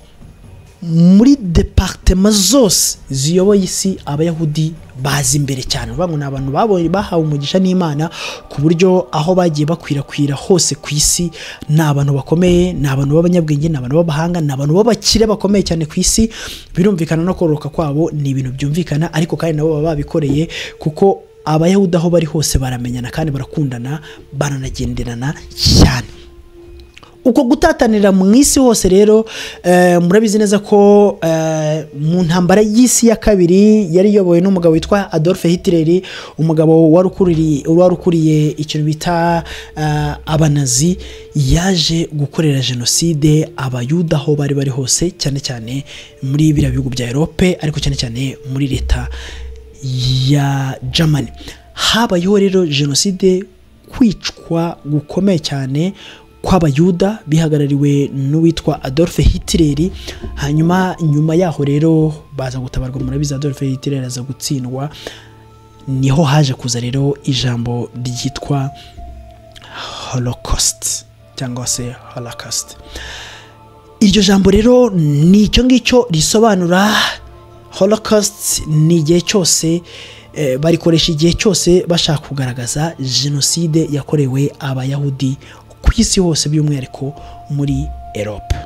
muri departema zose ziyoboye isi abayahudi bazi imbere cyane uvuga ngo ni abantu babonye bahawe umugisha n'imana ku buryo aho bagiye bakwirakwira hose ku isi ni abantu bakomeye ni abantu b'abanyabwenge ni abantu b'abahanga ni abantu b'abakire bakomeye cyane ku isi birumvikana no kororoka kwabo ni ibintu byumvikana ariko kandi nabo baba babikoreye kuko abayahudi aho bari hose baramenyana kandi barakundana baranagenderana cyane uko gutatanira mu isi hose rero eh, murabizi neza ko eh, mu ntambara y'isi ya kabiri yari iyobowe n'umugabo witwa adolphe hitler umugabo wari ukuriye- wari ukuriye ikintu bita eh, abanazi yaje gukorera jenoside abayuda aho bari bari hose cyane cyane muri biriya bihugu bya erope ariko cyane cyane muri leta ya germany habayeho rero jenoside kwicwa gukomeye cyane kw'abayuda bihagarariwe n'uwitwa adolphe hitler hanyuma nyuma yaho rero baza gutabarwa murabizi adolphe hitler aza gutsindwa niho haje kuza rero ijambo ryitwa holocaust cyangwa se holocaust iryo jambo rero ni icyo ngicyo risobanura holocaust ni igihe cyose eh, barikoresha igihe cyose bashaka kugaragaza jenoside yakorewe abayahudi ku isi hose by'umwihariko muri erope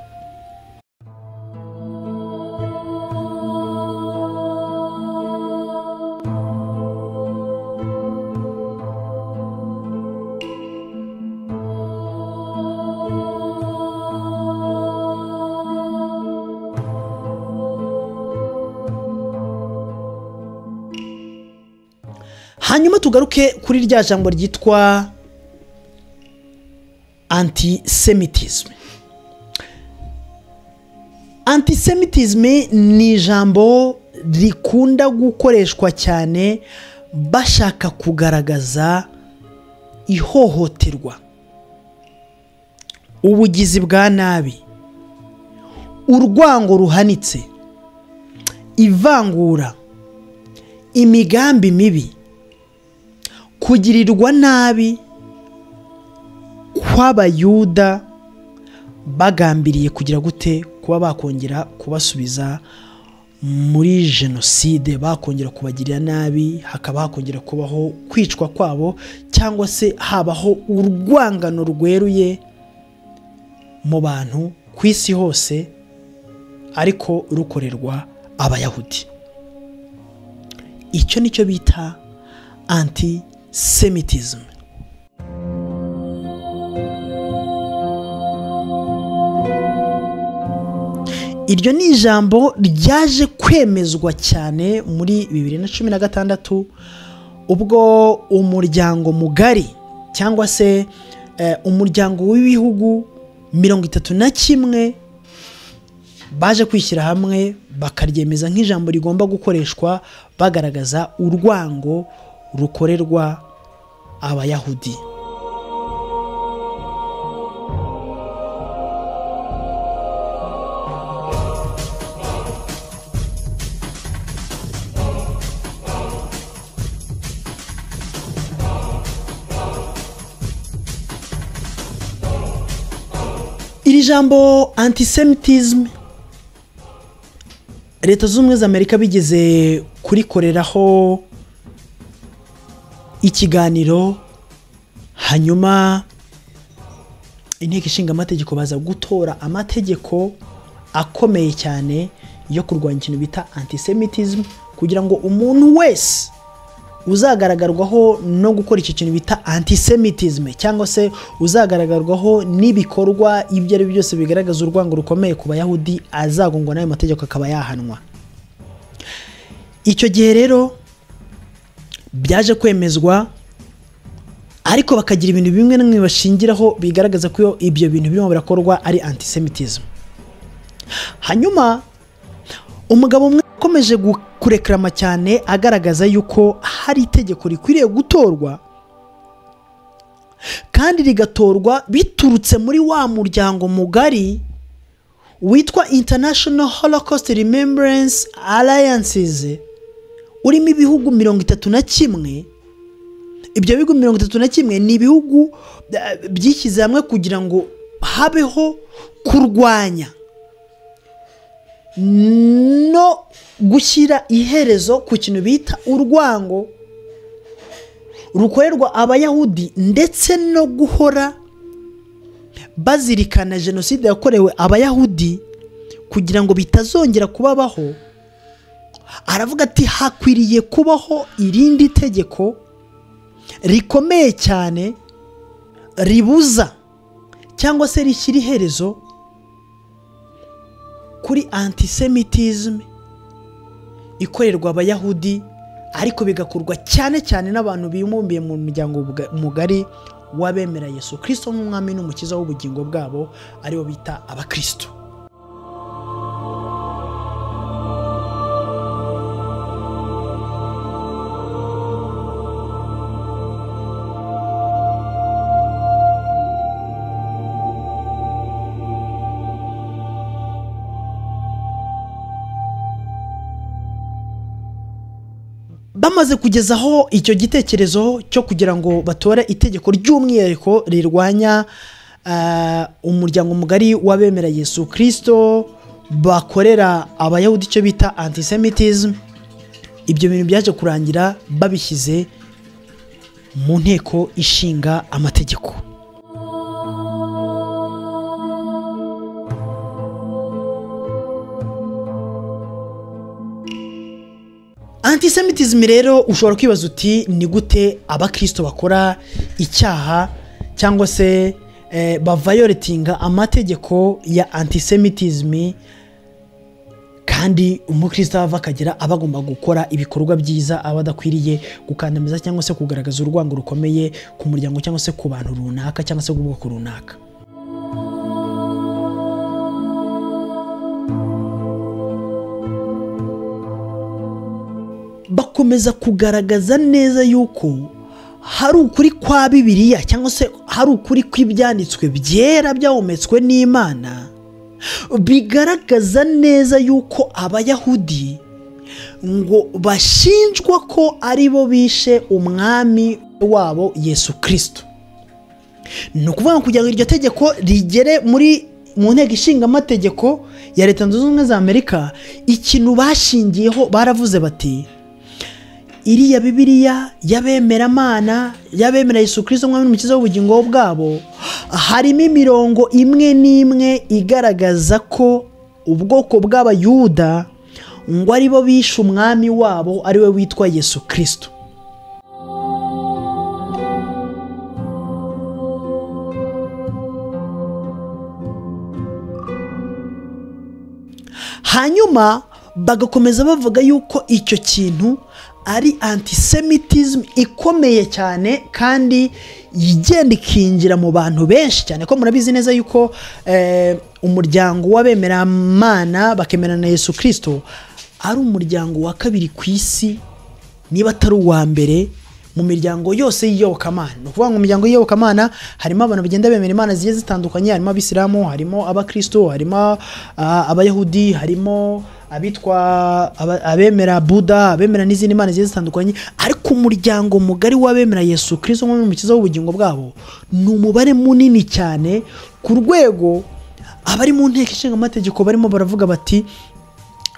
hanyuma tugaruke kuri rya jambo ryitwa antisemitisme antisemitisme ni ijambo rikunda gukoreshwa cyane bashaka kugaragaza ihohoterwa ubugizi bwa nabi urwango ruhanitse ivangura imigambi mibi kugirirwa nabi kw'abayuda bagambiriye kugira gute kuba bakongera kubasubiza muri jenoside bakongera kubagirira nabi hakaba hakongera kubaho kwicwa kwabo cyangwa se habaho urwangano rweruye mu bantu ku isi hose ariko rukorerwa abayahudi icyo nicyo bita antisemitisme iryo ni ijambo ryaje kwemezwa cyane muri bibiri na cumi na gatandatu ubwo umuryango mugari cyangwa se eh, umuryango w'ibihugu mirongo itatu na kimwe baje kwishyira hamwe bakaryemeza nk'ijambo rigomba gukoreshwa bagaragaza urwango rukorerwa abayahudi iri jambo antisemitisme leta z'ubumwe za amerika bigeze kurikoreraho ikiganiro hanyuma inteko ishinga amategeko baza gutora amategeko akomeye cyane yo kurwanya ikintu bita antisemitism kugira ngo umuntu wese uzagaragarwaho no gukora icyo kintu bita antisemitism cyangwa se uzagaragarwaho n'ibikorwa ibyo ari byo byose bigaragaza urwango rukomeye ku bayahudi azagongwa n'ayo mategeko akaba yahanwa icyo gihe rero byaje kwemezwa ariko bakagira ibintu bimwe na bimwe bashingiraho bigaragaza ko ibyo bintu birimo birakorwa ari antisemitism hanyuma umugabo umwe akomeje kurekarama cyane agaragaza yuko hari itegeko rikwiriye gutorwa kandi rigatorwa biturutse muri wa muryango mugari witwa international holocaust remembrance alliances urimo ibihugu mirongo itatu na kimwe ibyo bihugu mirongo itatu na kimwe ni ibihugu eh, byishyize hamwe kugira ngo habeho kurwanya no gushyira iherezo ku kintu bita urwango rukorerwa abayahudi ndetse no guhora bazirikana jenoside yakorewe abayahudi kugira ngo bitazongera kubabaho aravuga ati hakwiriye kubaho irindi tegeko rikomeye cyane ribuza cyangwa se rishyira iherezo kuri antisemitism ikorerwa abayahudi ariko bigakorwa cyane cyane n'abantu bibumbiye mu muryango buga- mugari w'abemera yesu kirisito nk'umwami n'umukiza w'ubugingo bwabo aribo bita abakirisito bamaze kugezaho icyo gitekerezo cyo kugira ngo batore itegeko ry'umwihariko rirwanya ah, umuryango mugari w'abemera yesu kirisito bakorera abayahudi icyo bita antisemitism ibyo bintu byaje kurangira babishyize mu nteko ishinga amategeko antisemitism rero ushobora kwibaza uti ni gute abakirisito bakora icyaha cyangwa se eh, bavayoretinga amategeko ya antisemitism kandi umukristo ava akagera aba agomba gukora ibikorwa byiza aba adakwiriye gukandamiza cyangwa se kugaragaza urwango rukomeye ku muryango cyangwa se ku bantu runaka cyangwa se ku bwoko runaka bakomeza kugaragaza neza yuko hari ukuri kwa bibiliya cyangwa se hari ukuri kw'ibyanditswe byera byahumetswe n'imana bigaragaza neza yuko abayahudi ngo bashinjwa ko ari bo bishe umwami wabo yesu kirisito ni ukuvuga ngo kugira ngo iryo tegeko rigere muri mu nteko ishinga amategeko ya leta zunze ubumwe za amerika ikintu bashingiyeho baravuze bati iriya bibiliya y'abemeramana y'abemera yesu kirisito umwami n'umukiza w'ubugingo bwabo harimo imirongo imwe n'imwe igaragaza ko ubwoko bw'abayuda ngo aribo bishe umwami wabo ariwe witwa yesu kirisito hanyuma bagakomeza bavuga yuko icyo kintu ari antisemitism ikomeye cyane kandi igenda ikinjira mu bantu benshi cyane ko murabizi neza yuko eh, umuryango w'abemeramana bakemera na yesu kirisito ari umuryango wa kabiri ku isi niba atari uwa mbere mu miryango yose y'iyobokamana ni ukuvuga ngo mu miryango y'iyobokamana harimo abantu bagenda bemera imana zigiye zitandukanye harimo abisilamu harimo abakristo harimo ah, abayahudi harimo abitwa aba- abemera buda abemera n'izindi mana zigiye zitandukanye ariko umuryango mugari w'abemera yesu kirisito nk'umukiza w'ubugingo bwabo ni umubare munini cyane ku rwego abari mu nteko ishinga amategeko barimo baravuga bati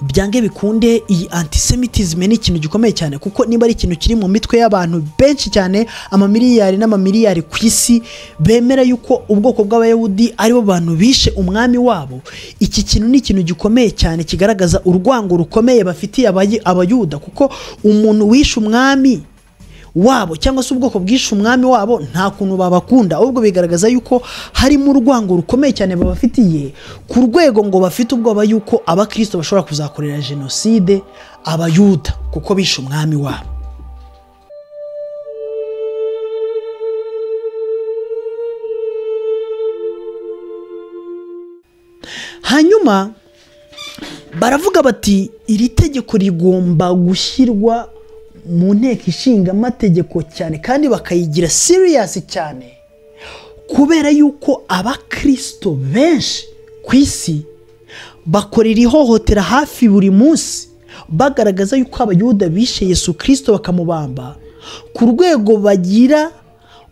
byange bikunde iyi antisemitisme ni ikintu gikomeye cyane kuko niba ari ikintu kiri mu mitwe y'abantu benshi cyane amamiliyari n'amamiliyari ku isi bemera yuko ubwoko bw'abayahudi aribo bantu bishe umwami wabo iki kintu ni ikintu gikomeye cyane kigaragaza urwango rukomeye bafitiye abayi- abayuda kuko umuntu wishe umwami wabo cyangwa se ubwoko bwishe umwami wabo nta kuntu babakunda ahubwo bigaragaza yuko harimo urwango rukomeye cyane babafitiye ku rwego ngo bafite ubwoba yuko abakirisito bashobora kuzakorera jenoside abayuda kuko bishe umwami wabo hanyuma baravuga bati iri tegeko rigomba gushyirwa mu nteko ishinga amategeko cyane kandi bakayigira siriyasi cyane kubera yuko abakirisito benshi ku isi bakorera ihohotera hafi buri munsi bagaragaza yuko abayuda bishe yesu kirisito bakamubamba ku rwego bagira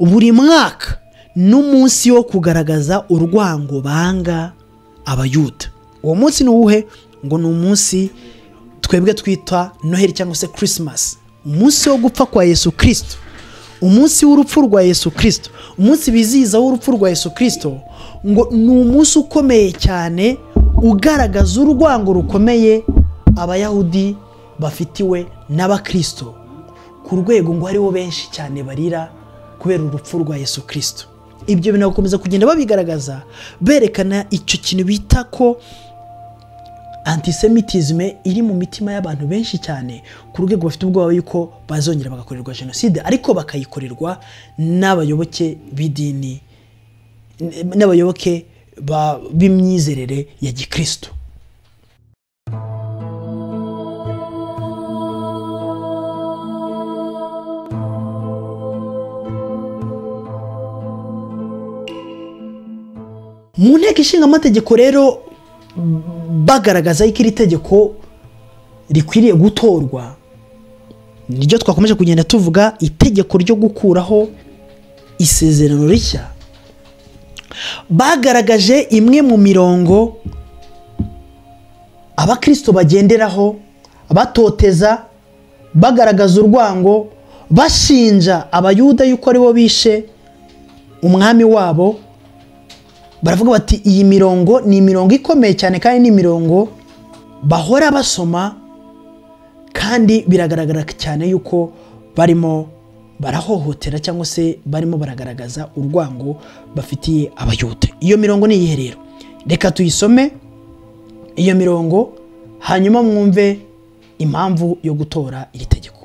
buri mwaka n'umunsi wo kugaragaza urwango banga abayuda uwo munsi ni uwuhe ngo ni umunsi twebwe twita noheli cyangwa se kirisimasi umunsi wo gupfa kwa yesu kirisito umunsi w'urupfu rwa yesu kirisito umunsi bizihizaho urupfu rwa yesu kirisito ngo ni umunsi ukomeye cyane ugaragaza urwango rukomeye abayahudi bafitiwe n'abakirisito ku rwego ngo hariho benshi cyane barira kubera urupfu rwa yesu kirisito ibyo bintu bagakomeza kugenda babigaragaza berekana icyo kintu bita ko antisemitisme iri mu mitima y'abantu benshi cyane ku rwego bafite ubwoba yuko bazongera bagakorerwa jenoside ariko bakayikorerwa n'abayoboke b'idini n- n'abayoboke ba- b'imyizerere ya gikristo mu nteko ishinga amategeko rero bagaragaza yuko iri tegeko rikwiriye gutorwa niryo twakomeje kugenda tuvuga itegeko ryo gukuraho isezerano rishya bagaragaje imwe mu mirongo abakirisito bagenderaho batoteza bagaragaza urwango bashinja abayuda yuko aribo bishe umwami wabo baravuga bati iyi mirongo ni imirongo ikomeye cyane kandi ni imirongo bahora basoma kandi biragaragara cyane yuko barimo barahohotera cyangwa se barimo baragaragaza urwango bafitiye abayuda iyo mirongo ni iyihe rero reka tuyisome iyo mirongo hanyuma mwumve impamvu yo gutora iri tegeko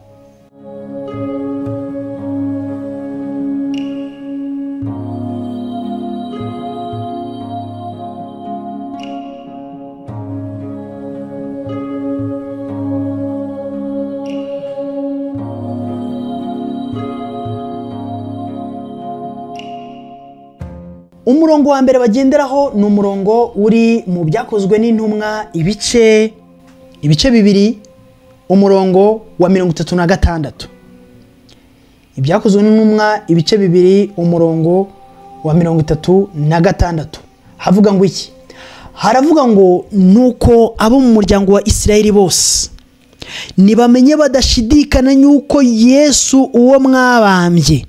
umurongo wa mbere bagenderaho ni umurongo uri mu byakozwe n'intumwa ibice ibice bibiri umurongo wa mirongo itatu na gatandatu ibyakozwe n'intumwa ibice bibiri umurongo wa mirongo itatu na gatandatu havuga ngo iki haravuga ngo nuko abo mu muryango wa isirayeli bose nibamenye badashidikana yuko yesu uwo mwabambye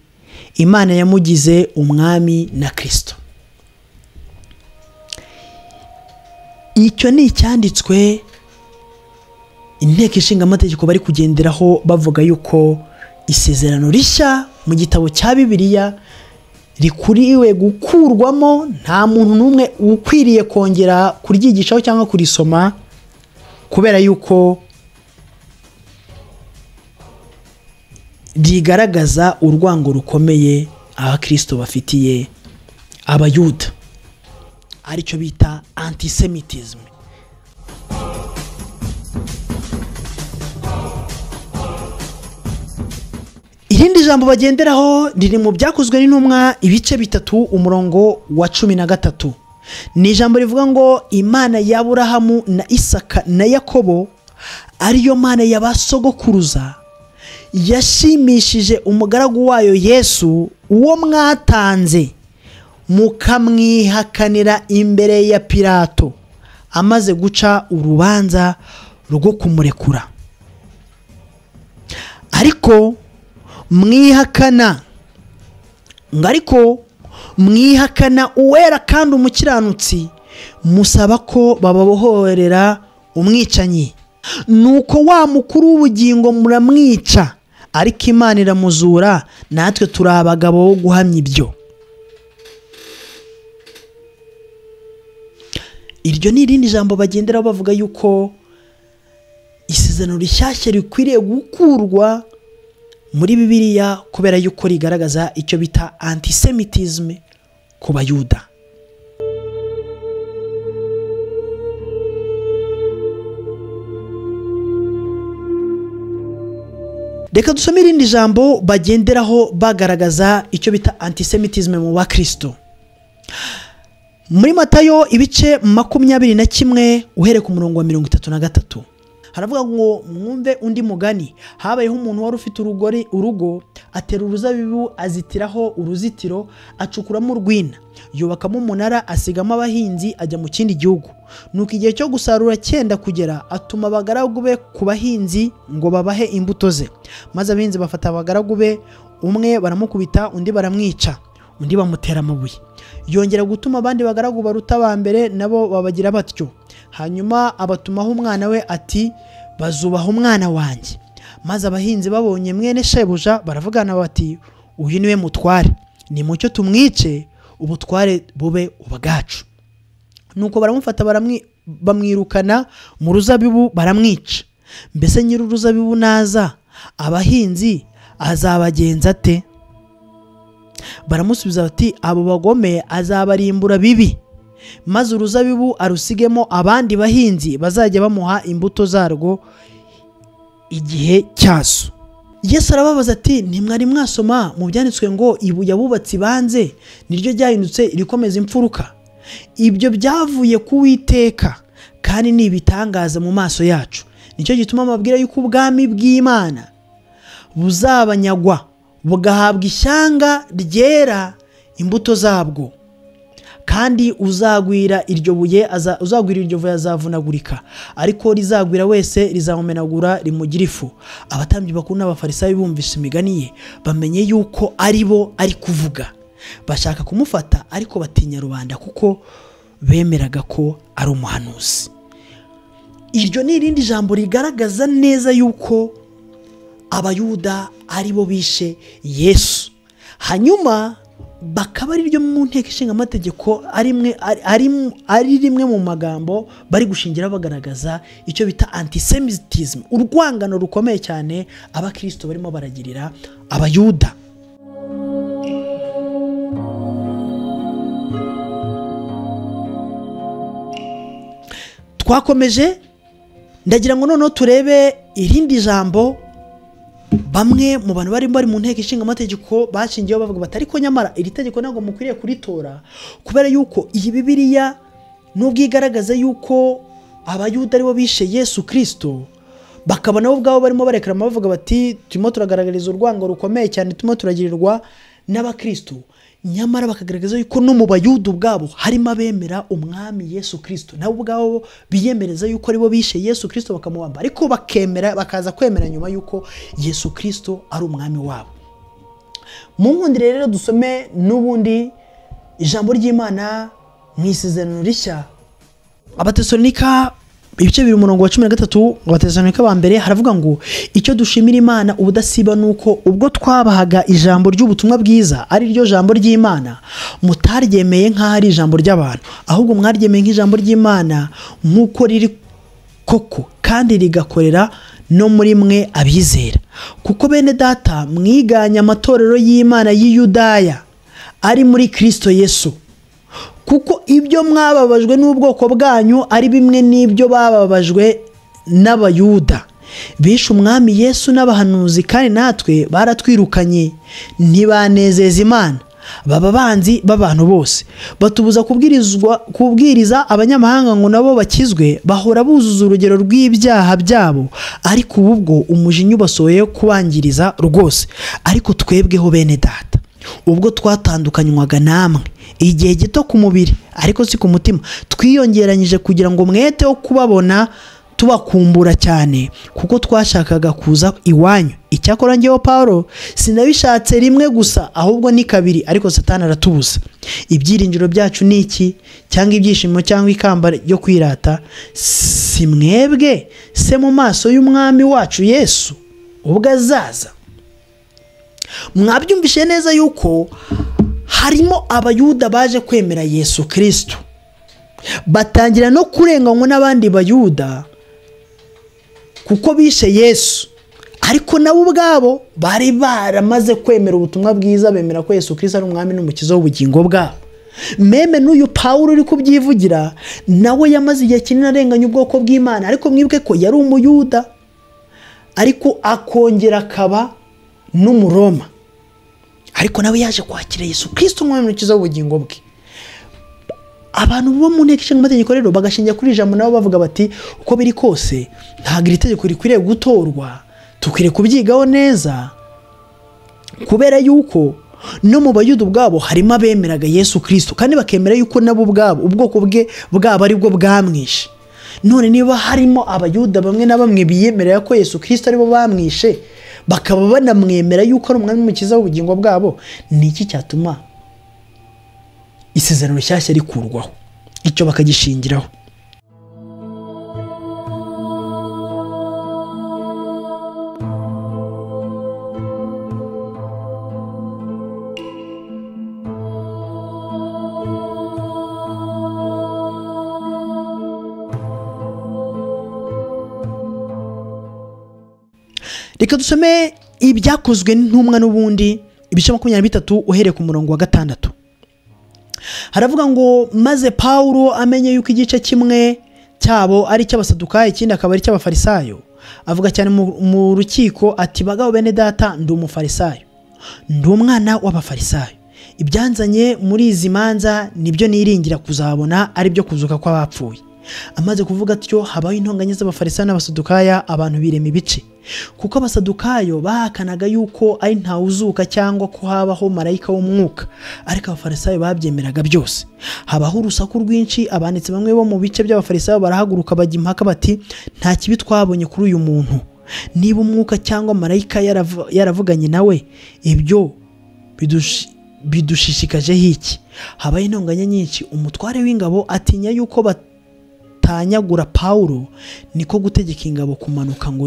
imana yamugize umwami na kirisito icyo ni icyanditswe inteko ishinga amategeko bari kugenderaho bavuga yuko isezerano rishya mu gitabo cya bibiliya rikuriwe gukurwamo nta muntu n'umwe ukwiriye kongera kuryigishaho cyangwa kurisoma kubera yuko rigaragaza urwango rukomeye abakirisito bafitiye abayuda aricyo bita antisemitisme irindi jambo bagenderaho riri mu byakozwe n'intumwa ibice bitatu umurongo wa cumi na gatatu ni ijambo rivuga ngo imana ya burahamu na isaka na yakobo ariyo mana ya ba sogokuruza yashimishije umugaragu wayo yesu uwo mwatanze mukamwihakanira imbere ya pirato amaze guca urubanza rwo kumurekura ariko mwihakana ngo ariko mwihakana uwera kandi umukiranutsi musaba ko bababohorera umwicanyi nuko wa mukuru w'ubugingo muramwica ariko imana iramuzura natwe turi abagabo bo guhamya ibyo iryo ni irindi jambo bagenderaho bavuga yuko isezerano rishyashya rikwiriye gukurwa muri bibiliya kubera yuko rigaragaza icyo bita antisemitisme ku bayuda reka dusome irindi jambo bagenderaho bagaragaza icyo bita antisemitisme mu bakristo muri matayo ibice makumyabiri na kimwe uhereye ku murongo wa mirongo itatu na gatatu haravuga ngo mwumve undi mugani habayeho umuntu wari ufite urugori urugo atera uruzabibu azitiraho uruzitiro acukuramo urwina yubakamo umunara asigamo abahinzi ajya mu kindi gihugu nuko igihe cyo gusarura cyenda kugera atuma abagaragu be ku bahinzi ngo babahe imbuto ze maze abahinzi bafata abagaragu be umwe baramukubita undi baramwica undi bamutera amabuye yongera gutuma abandi bagaragu baruta aba mbere nabo babagira batyo hanyuma abatumaho umwana we ati bazubaha umwana wanjye maze abahinzi babonye mwene shebuja baravugana bati uyu niwe mutware ni mucyo tumwice ubutware bube ubwacu nuko baramufata baramwi- bamwirukana mu ruzabibu baramwica mbese nyiri uruzabibu naza abahinzi azabagenza ate baramusubiza bati abo bagome azabarimbura bibi maze uruzabibu arusigemo abandi bahinzi bazajya bamuha imbuto zarwo igihe cyazo yesu arababaza ati ntimwari mwasoma mu byanditswe ngo ibuye abubatsi banze niryo ryahindutse irikomeza imfuruka ibyo byavuye ku witeka kandi ni ibitangaza mu maso yacu nicyo gituma amabwira y'uko ubwami bw'imana buzabanyagwa bugahabwa ishyanga ryera imbuto zabwo kandi uzagwira iryo buye aza- uzagwira iryo buye azavunagurika ariko rizagwira wese rizamumenagura rimugira ifu abatambyi bakuru n'abafarisayo bumvise imigani ye bamenye yuko ari bo ari kuvuga bashaka kumufata ariko batinya rubanda kuko bemeraga ko ari umuhanuzi iryo ni irindi jambo rigaragaza neza yuko abayuda ari bo bishe yesu hanyuma bakaba ari ryo mu nteko ishinga amategeko ari imwe- ari- ari- ari rimwe mu magambo bari gushingira bagaragaza icyo bita antisemitism urwangano rukomeye cyane abakirisito barimo baragirira abayuda twakomeje ndagira ngo noneho turebe irindi jambo bamwe mu bantu barimo bari mu nteko ishinga amategeko bashingiyeho bavuga bati ariko nyamara iri tegeko ntabwo mukwiriye kuritora kubera yuko iyi bibiliya nubwo igaragaza yuko abayuda aribo bishe yesu kirisito bakaba nabo ubwabo barimo barekarama bavuga bati turimo turagaragariza urwango rukomeye cyane turimo turagirirwa n'abakristo nyamara bakagaragaza yuko no mu bayuda ubwabo harimo abemera umwami yesu kirisito nabo ubwabo biyemereza yuko aribo bishe yesu kirisito bakamubamba ariko bakemera bakaza kwemera nyuma yuko yesu kirisito ari umwami wabo mu nkundi rero dusome n'ubundi ijambo ry'imana mu isezerano rishya abatesalonika ibice bibiri umurongo wa cumi na gatatu ngo abatesalonika ba mbere haravuga ngo icyo dushimira imana ubudasiba ni uko ubwo twabahaga ijambo ry'ubutumwa bwiza ari ryo jambo ry'imana mutaryemeye nk'aho ari ijambo ry'abantu ahubwo mwaryemeye nk'ijambo ry'imana nk'uko riri koko kandi rigakorera no muri mwe abizera kuko bene data mwiganye amatorero y'imana y'i Yudaya ari muri kirisito yesu kuko ibyo mwababajwe n'ubwoko bwanyu ari bimwe n'ibyo bababajwe n'abayuda bishe umwami yesu n'abahanuzi kandi natwe baratwirukanye ntibanezeza imana baba banzi b'abantu bose batubuza kubwirizwa kubwiriza abanyamahanga ngo nabo bakizwe bahora buzuza urugero rw'ibyaha byabo ariko ubu bwo umujinya ubasohoye kubangiriza rwose ariko twebweho bene data ubwo twatandukanywaga namwe igihe gito ku mubiri ariko si ku mutima twiyongeranyije kugira ngo mwete wo kubabona tubakumbura cyane kuko twashakaga kuza iwanyu icyakora ngewe Pawulo sinabishatse rimwe gusa ahubwo ni kabiri ariko satani aratubuza ibyiringiro byacu ni iki cyangwa ibyishimo cyangwa ikamba ryo kwirata si mwebwe se mu maso y'umwami wacu yesu ubwo azaza mwabyumvishe neza yuko harimo abayuda baje kwemera yesu kirisitu batangira no kurenganywa n'abandi bayuda kuko bishe yesu ariko nabo ubwabo bari baramaze kwemera ubutumwa bwiza bemera ko yesu kirisitu ari umwami n'umukiza w'ubugingo bwabo meme n'uyu pawuro uri kubyivugira nawe yamaze igihe kinini arenganya ubwoko bw'imana ariko mwibuke ko yari umuyuda ariko akongera akaba n'umuroma ariko nawe yaje kwakira yesu kirisito umwami ukiza w'ubugingo bwe abantu bo mu nteko ishinga amategeko rero bagashingira kuri ijambo nabo bavuga bati uko biri kose ntabwo iri tegeko rikwiriye gutorwa dukwiriye kubyigaho neza kubera yuko no mu bayuda ubwabo harimo abemeraga yesu kirisito kandi bakemera yuko nabo ubwabo ubwoko bwe bwabo aribwo bwamwishe none niba harimo abayuda bamwe na bamwe biyemerera ko yesu kirisito aribo bamwishe bakaba banamwemera yuko ari umwami w'umukiza w'ubugingo bwabo ni iki cyatuma isezerano rishyashya rikurwaho icyo bakagishingiraho reka dusome ibyakozwe n'intumwa n'ubundi ibice makumyabiri na bitatu uhereye ku murongo wa gatandatu haravuga ngo maze pawuro amenye yuko igice kimwe cyabo ari icy'abasadukayo ikindi akaba ari icy'abafarisayo avuga cyane mu rukiko ati bagabo bene data ndi umufarisayo ndi umwana w'abafarisayo ibyanzanye muri izi manza nibyo niringira kuzabona ari byo kuzuka kw'abapfuye amaze kuvuga atyo habaho intonganya z'abafarisayo n'abasadukaya abantu birema ibice kuko abasadukayo bahakanaga yuko ari ntawuzuka cyangwa ko habaho marayika w'umwuka ariko abafarisayo babyemeraga byose habaho urusaku rwinshi abanditsi bamwe bo mu bice by'abafarisayo barahaguruka bajya impaka bati nta kibi twabonye kuri uyu muntu niba umwuka cyangwa marayika yaravuganye nawe ibyo bidushije bidushishikajeho iki habaho intonganya nyinshi umutware w'ingabo atinya yuko bat batanyagura pawuro niko gutegeka ingabo kumanuka ngo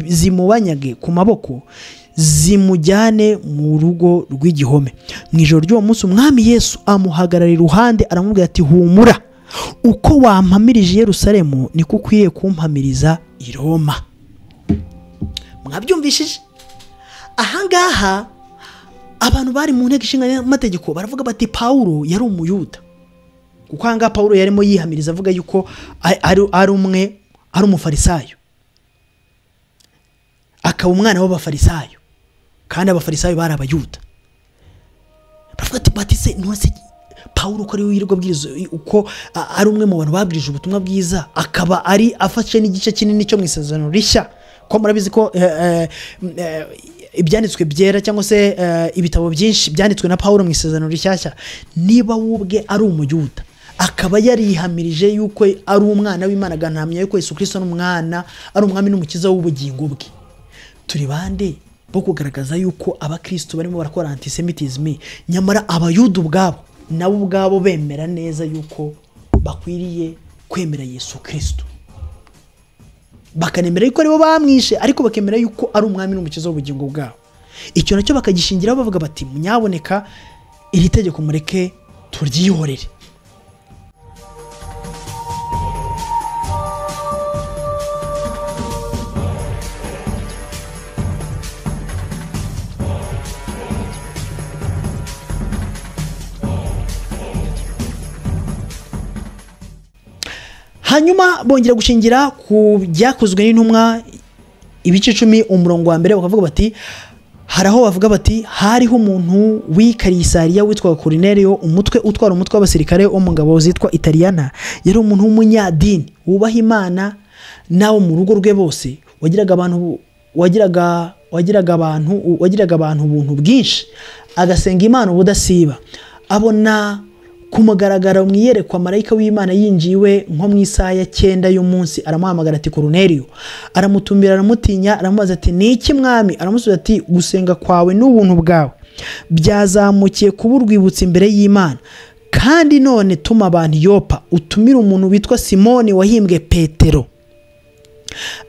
zimubanyage ku maboko zimujyane mu rugo rw'igihome mu ijoro ry'uwo munsi umwami yesu amuhagarara iruhande aramubwira ati humura uko wampamirije Yerusalemu niko ukwiriye kumpamiriza i Roma mwabyumvishije ahangaha abantu bari mu nteko ishinga amategeko baravuga bati pawuro yari umuyuda kuko aha ngaha paul yarimo yihamiriza avuga yuko ari umwe ari umufarisayo akaba umwana w'abafarisayo kandi abafarisayo bari abayuda baravuga ati batise ntose paul uko ari we abwiriza uko ari umwe mu bantu babwirije ubutumwa bwiza akaba ari afashe n'igice kinini cyo mu isezerano rishya ko murabizi ko ibyanditswe byera cyangwa se ibitabo byinshi byanditswe na paul mu isezerano rishyashya niba wubwe ari umuyuda akaba yarihamirije yuko ari umwana w'imana agahamya yuko Yesu Kristo n'umwana ari umwami n'umukiza w'ubugingo bwe turi bande bo kugaragaza yuko abakirisitu barimo barakora antisemitisme nyamara abayuda ubwabo nabo ubwabo bemera neza yuko bakwiriye kwemera Yesu Kristo bakanemera yuko aribo bamwishe ariko bakemera yuko ari umwami n'umukiza w'ubugingo bwabo icyo nacyo bakagishingiraho bavuga bati munyaboneka iri tegeko mureke turyihorere hanyuma bongera gushingira ku byakozwe n'intumwa ibice icumi umurongo wa mbere bakavuga bati hari aho bavuga bati hariho umuntu w'ikarisariya witwa Cornerio umutwe utwara umutwe w'abasirikare wo mu ngabo zitwa italiyana yari umuntu w'umunyadini wubaha imana n'abo mu rugo rwe bose wagiraga abantu wagiraga wagiraga abantu wagiraga abantu ubuntu bwinshi agasenga imana ubudasiba abona ku mugaragaro mu iyerekwa marayika w'imana yinjiye iwe nko mu isaha ya cyenda y'umunsi aramuhamagara ati koruneriyo aramutumbira aramutinya aramubaza ati ni iki mwami aramusubiza ati gusenga kwawe n'ubuntu bwawe byazamukiye kuba urwibutso imbere y'imana kandi none tuma abantu yopa utumire umuntu witwa simoni wahimbwe petero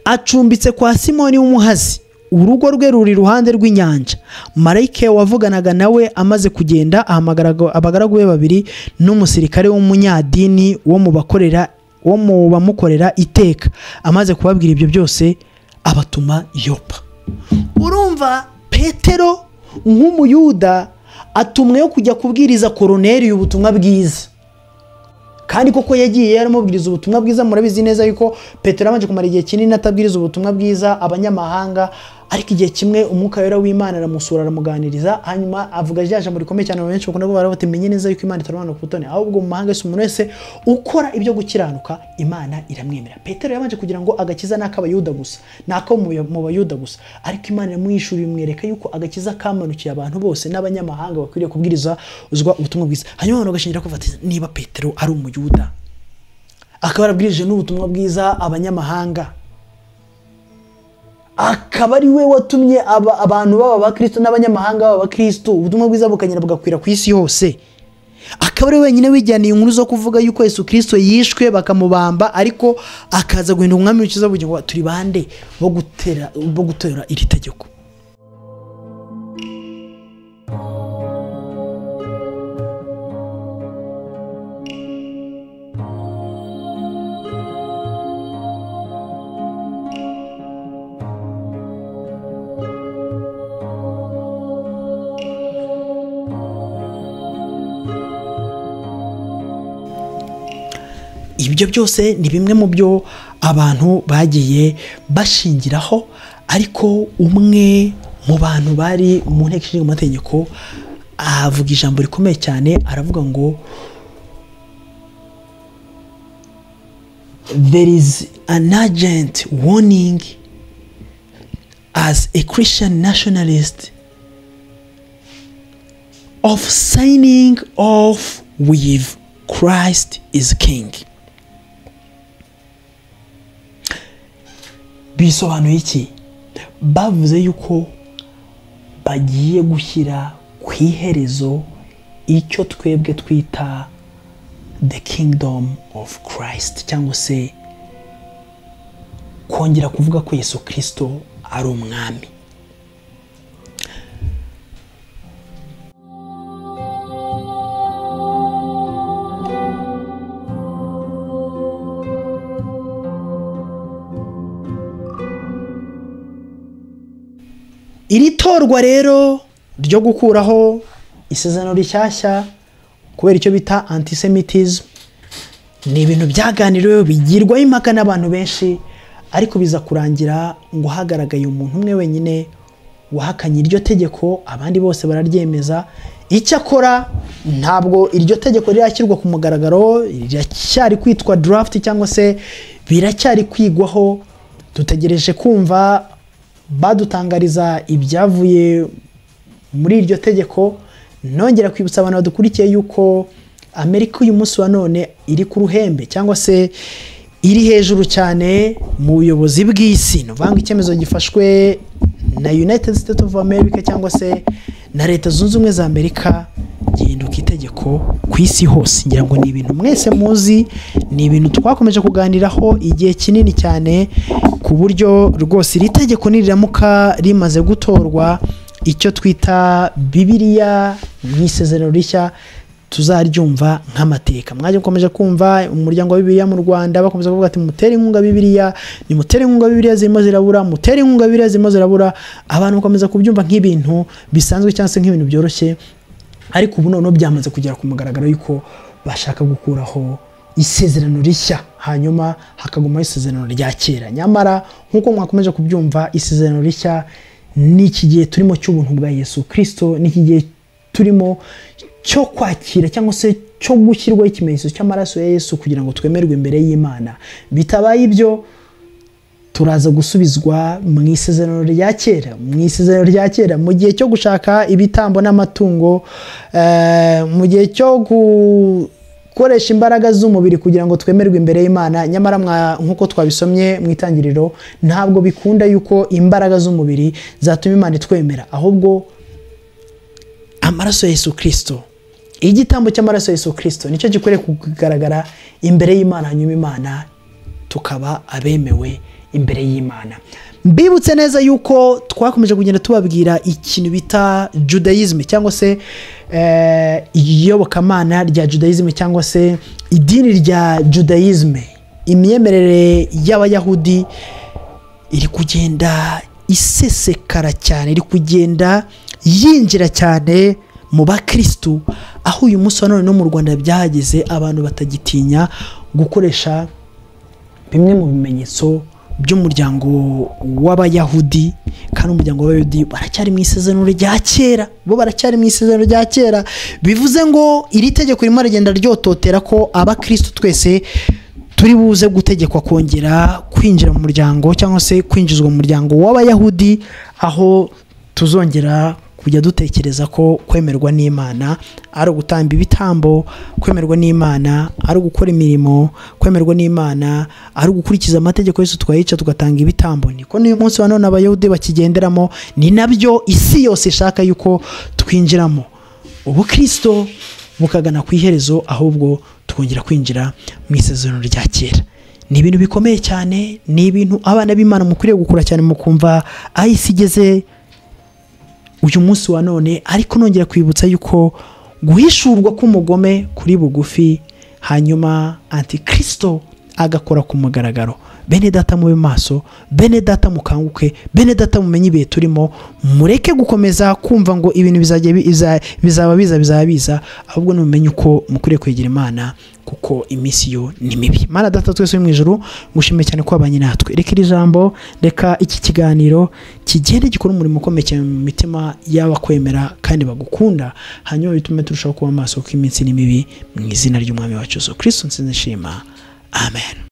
acumbitse kwa simoni w'umuhazi urugo rwe ruri iruhande rw'inyanja marayike wavuganaga nawe amaze kugenda ahamagara abagaragu be babiri n'umusirikare w'umunyadini wo mu bakorera wo mu bamukorera iteka amaze kubabwira ibyo byose abatuma yopa urumva petero nk'umuyuda atumweyo kujya kubwiriza koroneri ubutumwa bwiza kandi koko yagiye yaramubwiriza ubutumwa bwiza murabizi neza yuko petero yabanje kumara igihe kinini atabwiriza ubutumwa bwiza abanyamahanga ariko igihe kimwe umwuka wera w'imana aramusura aramuganiriza hanyuma avuga rya jambo rikomeye cyane abantu benshi bakunda kuvuga bati menye neza yuko imana itarwana ku butoni ahubwo mu mahanga yose umuntu wese ukora ibyo gukiranuka imana iramwemera petero yabanje kugira ngo agakiza ni ak'abayuda gusa ni ako mu bayuda gusa ariko imana iramwishura imwereka yuko agakiza kamanukiye abantu bose n'abanyamahanga bakwiriye kubwiriza uzwa ubutumwa bwiza hanyuma abantu bagashingira kuvuga ati niba petero ari umuyuda akaba yarabwirije n'ubutumwa bwiza abanyamahanga akaba ari we watumye aba- abantu baba abakristo n'abanyamahanga baba abakristo ubutumwa bwiza bukagenda bugakwira ku isi yose akaba ari we wenyine wijyaniye inkuru zo kuvuga yuko yesu kirisito yishwe bakamubamba ariko akaza guhinda umwami w'ikiza bugingo ngo turi bande bo gutera bo gutera iri tegeko ibyo byose ni bimwe mu byo abantu bagiye bashingiraho ariko umwe mu bantu bari mu nteko ishinga amategeko avuga ijambo rikomeye cyane aravuga ngo there is an urgent warning as a christian nationalist of signing off with christ is king bisobanuye iki bavuze yuko bagiye gushyira ku iherezo icyo twebwe twita the kingdom of christ cyangwa se kongera kuvuga ko yesu kirisito ari umwami iri torwa rero ryo gukuraho isezerano rishyashya kubera icyo bita antisemitism ni ibintu byaganiriweho bigirwaho impaka n'abantu benshi ariko biza kurangira ngo hagaragaye umuntu umwe wenyine wahakanye iryo tegeko abandi bose bararyemeza icyakora ntabwo iryo tegeko rirashyirwa ku mugaragaro riracyari kwitwa draft cyangwa se biracyari kwigwaho dutegereje kumva badutangariza ibyavuye muri iryo tegeko nongera kwibutsa abantu badukurikiye yuko amerika uyu munsi wa none iri ku ruhembe cyangwa se iri hejuru cyane mu buyobozi bw'isi ni ukuvuga ngo icyemezo gifashwe na united states of america cyangwa se na leta zunze ubumwe za amerika gihinduka itegeko ku isi hose ngira ngo ni ibintu mwese muzi ni ibintu twakomeje kuganiraho igihe kinini cyane ku buryo rwose iri tegeko niriramuka rimaze gutorwa icyo twita bibiriya mu isezerano rishya tuzaryumva nk'amateka mwajya mukomeje kumva umuryango wa bibiliya mu rwanda bakomeza kuvuga ati mutere inkunga bibiliya nimutere inkunga bibiliya zirimo zirabura mutere inkunga bibiliya zirimo zirabura abantu bakomeza kubyumva nk'ibintu bisanzwe cyangwa se nk'ibintu byoroshye ariko ubu noneho byamaze kugera ku mugaragaro yuko bashaka gukuraho isezerano rishya hanyuma hakagumaho isezerano rya kera nyamara nk'uko mwakomeje kubyumva isezerano rishya ni iki gihe turimo cy'ubuntu bwa yesu kirisito ni iki gihe turimo cyo kwakira cyangwa se cyo gushyirwaho ikimenyetso cy'amaraso ya yesu kugira ngo twemerwe imbere y'imana bitabaye ibyo turaza gusubizwa mu isezerano rya kera mu isezerano rya kera mu gihe cyo gushaka ibitambo n'amatungo eh, mu gihe cyo gukoresha imbaraga z'umubiri kugira ngo twemerwe imbere y'imana nyamara mwa- nk'uko twabisomye mu itangiriro ntabwo bikunda yuko imbaraga z'umubiri zatuma imana itwemera ahubwo amaraso ya Yesu kirisito igitambo cy'amaraso ya Yesu kirisito nicyo gikwiriye kugaragara imbere y'imana hanyuma imana tukaba abemewe imbere y'imana mbibutse neza yuko twakomeje kugenda tubabwira ikintu bita judayizme cyangwa se eh, iyobokamana rya judayizme cyangwa se idini rya judayizme imyemerere y'abayahudi iri kugenda isesekara cyane iri kugenda yinjira cyane mu bakirisitu aho uyu munsi wa none no mu rwanda byahageze abantu batagitinya gukoresha bimwe mu bimenyetso by'umuryango w'abayahudi kandi umuryango w'abayahudi baracyari mu isezerano rya kera bo baracyari mu isezerano rya kera bivuze ngo iri tegeko ririmo rigenda ryototera ko abakirisitu twese turi buze gutegekwa kongera kwinjira mu muryango cyangwa se kwinjizwa mu muryango w'abayahudi aho tuzongera kujya dutekereza ko kwemerwa n'imana ari ugutamba ibitambo kwemerwa n'imana ari ugukora imirimo kwemerwa n'imana ari ugukurikiza amategeko yose twayica tugatanga ibitambo niko n'uyu munsi wa none abayahudi bakigenderamo ni nabyo isi yose ishaka yuko twinjiramo ubukristo bukagana ku iherezo ahubwo tukongera kwinjira mu isezerano rya kera ni ibintu bikomeye cyane ni ibintu abana b'imana mukwiriye gukura cyane mukumva aho isi igeze uyu munsi wa none ariko nongera kwibutsa yuko guhishurwa k'umugome kuri bugufi hanyuma antikristo agakora ku mugaragaro bene data mube maso bene data mukanguke bene data mumenye ibihe turimo mureke gukomeza kumva ngo ibintu bizajya bi- biza- bizaba biza bizaba biza ahubwo nimumenye uko mukwiriye kwegera imana kuko iminsi yo ni mibi mana data twese uri mu ijoro ngushimiye cyane ko wabanye natwe reka iri jambo reka iki kiganiro kigende gikora umurimo ukomeye cyane mu mitima y'abakwemera kandi bagukunda hanyuma bitume turushaho kuba amaso kuko iminsi ni mibi mu izina ry'umwami wacu Yesu Kristo nsinze nshima amen